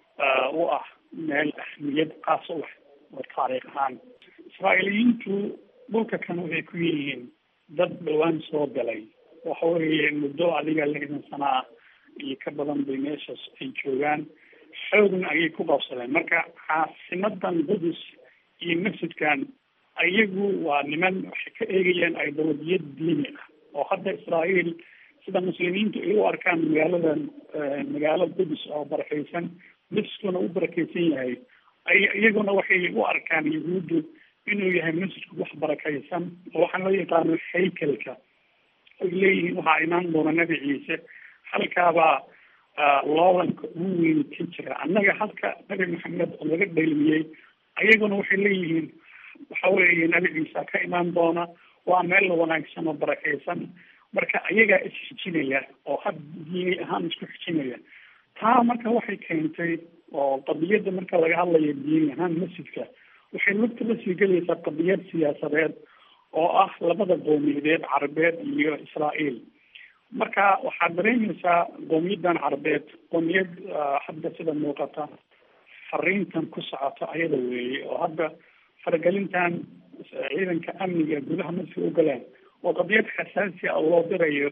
u ah meel ahmiyad qaas u leh oo taariikh ahaan israa'iiliyiintu dhulka kan waxay ku yihiin dad dhawaan soo galay waxa weeye muddo adiga lixdan sana ah iyo ka badan bay meeshaas ay joogaan xoogna ayay ku qabsadeen marka caasimadan qudus iyo masjidkan ayagu waa niman waxay ka eegayaan ideolojiyad diini ah oo hadda israa'iil sida muslimiintu ay u arkaan magaaladan magaalo qudus oo barakeysan masjidkuna u barakeysan yahay ay iyaguna waxay u arkaan yahuuddu inuu yahay masjidku wax barakeysan oo waxaan loo yaqaano haykelka ay leeyihiin waxaa imaan doona nebi ciise halkaabaa loolanka ugu weyn ka jira annaga halka nebi maxamed oo laga dheelmiyey ayaguna waxay leeyihiin waxa weeye nebi ciise ka imaan doona waa meel wanaagsan oo barakeysan marka ayagaa isxijinaya oo had diini ahaan isku xijinaya taa marka waxay keentay oo qadiyadda marka laga hadlayo diini ahaan masjidka waxay lugta la sii gelaysaa qadiyad siyaasadeed oo ah labada qowmiyadeed carabeed iyo israa'iil marka waxaad dareemaysaa qowmiyaddan carabeed qowmiyad hadda sida muuqata fariintan ku socota ayada weeye oo hadda faragelintan ciidanka amniga gudaha masjidka u galeen oo qadiyad xasaasi a loo dirayo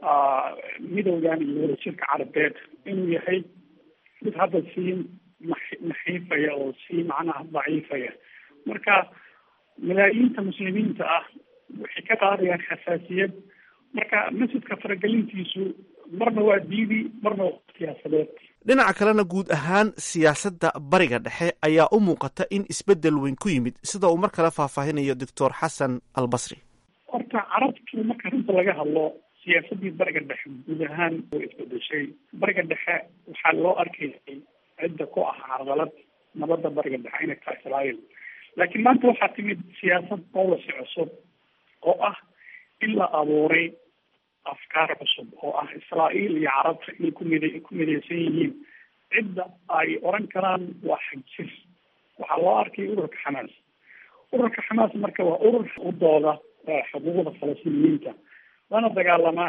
midowgan iyo wadajirka carabeed inuu yahay mid hadda sii naxiifaya oo sii macnaha daciifaya marka malaayiinta muslimiinta ah waxay ka qaadayaan xasaasiyad marka masjidka faragelintiisu marna waa diidi marna waa siyaasadeed dhinaca kalena guud ahaan siyaasadda bariga dhexe ayaa u muuqata in isbeddel weyn ku yimid sida uu mar kale faahfaahinayo doctor xasan albasri horta carabtu marka runta laga hadlo siyaasaddii bariga dhexe guud ahaan way isbedeshay bariga dhexe waxaa loo arkayay cidda ku ah carqalad nabadda bariga dhexe inay tahay israa'iil laakiin maanta waxaa timid siyaasad policy cusub oo ah in la abuuray afkaar cusub oo ah israa'iil iyo carabta inay kumid ku midaysan yihiin cidda ay oran karaan waa xagjir waxaa loo arkay ururka xamaas ururka xamaas marka waa urur u dooda xuquuqda falastiiniyiinta lana dagaalamaa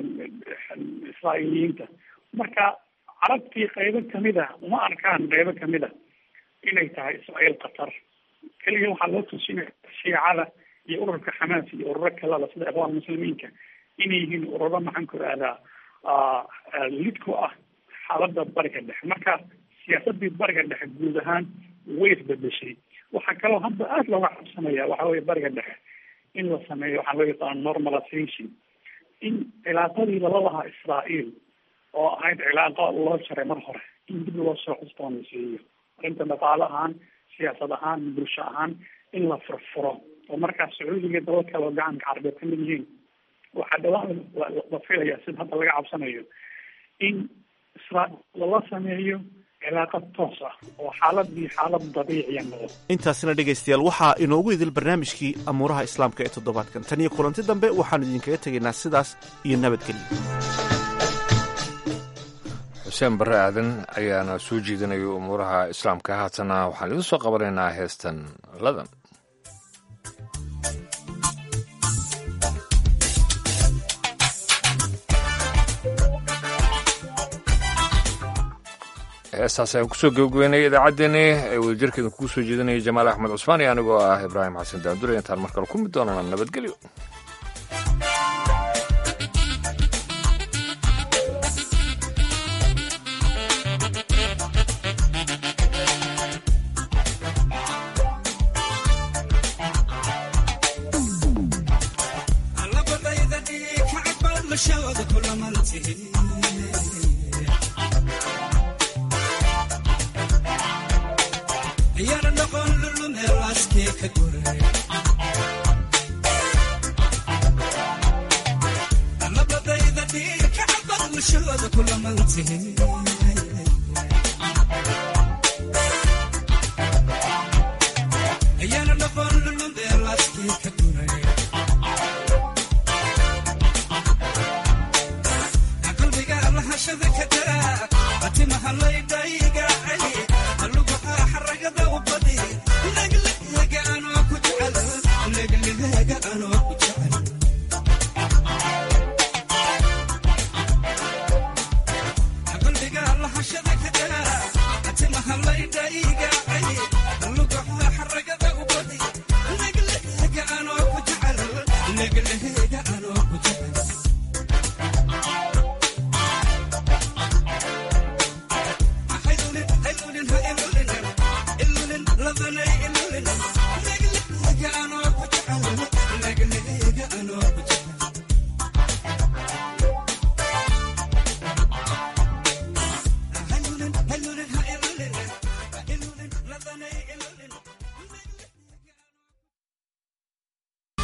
israa'iiliyiinta marka carabtii qaybo kamid a uma arkaan qaybo kamid a inay tahay israa'iil qatar keliya waxaa loo tusinaya shiicada iyo ururka xamaas iyo ururo kaleba sida ikhwaan muslimiinka inay yihiin ururo maxaan ku ihahdaa lid ku ah xaaladda bariga dhexe marka siyaasadii bariga dhexe guud ahaan way isbedeshay waxaa kaloo hadda aada looga cabsanaya waxa weye bariga dhexe in la sameeyo waxaa loo yaqaano normalization in cilaaqadii lala lahaa israa'iil oo ahayd cilaaqo loo jaray mar hore in dib loo soo cusboonaysiiyo arrinta dhaqaale ahaan siyaasad ahaan bulsho ahaan in la furfuro oo markaas sacuudiga daba kaloo gacanka carabeed kamid yihiin waxaa dhawaan la filaya sida hadda laga cabsanayo in israa'iil lala sameeyo cilaaqad toos ah oo xaaladii xaalad dabiiciya noqdo intaasina dhegaystayaal waxaa inoogu idil barnaamijkii amuuraha islaamka ee toddobaadkan tan iyo kulanti dambe waxaanu idinkaga tegaynaa sidaas iyo nabadgelyo xuseen barre aadan ayaana soo jeedinaya umuuraha islaamka haatana waxaan idin soo qabanaynaa heestan ladan heestaas ayaan kusoo gabagabeynay idaacaddeenni ee wadajirkeedan kugu soo jeedinaya jamaal axmed cusmaan iyo anigoo ah ibraahim xasan daandure intaan mar kale ku mid doonana nabadgelyo Nigga,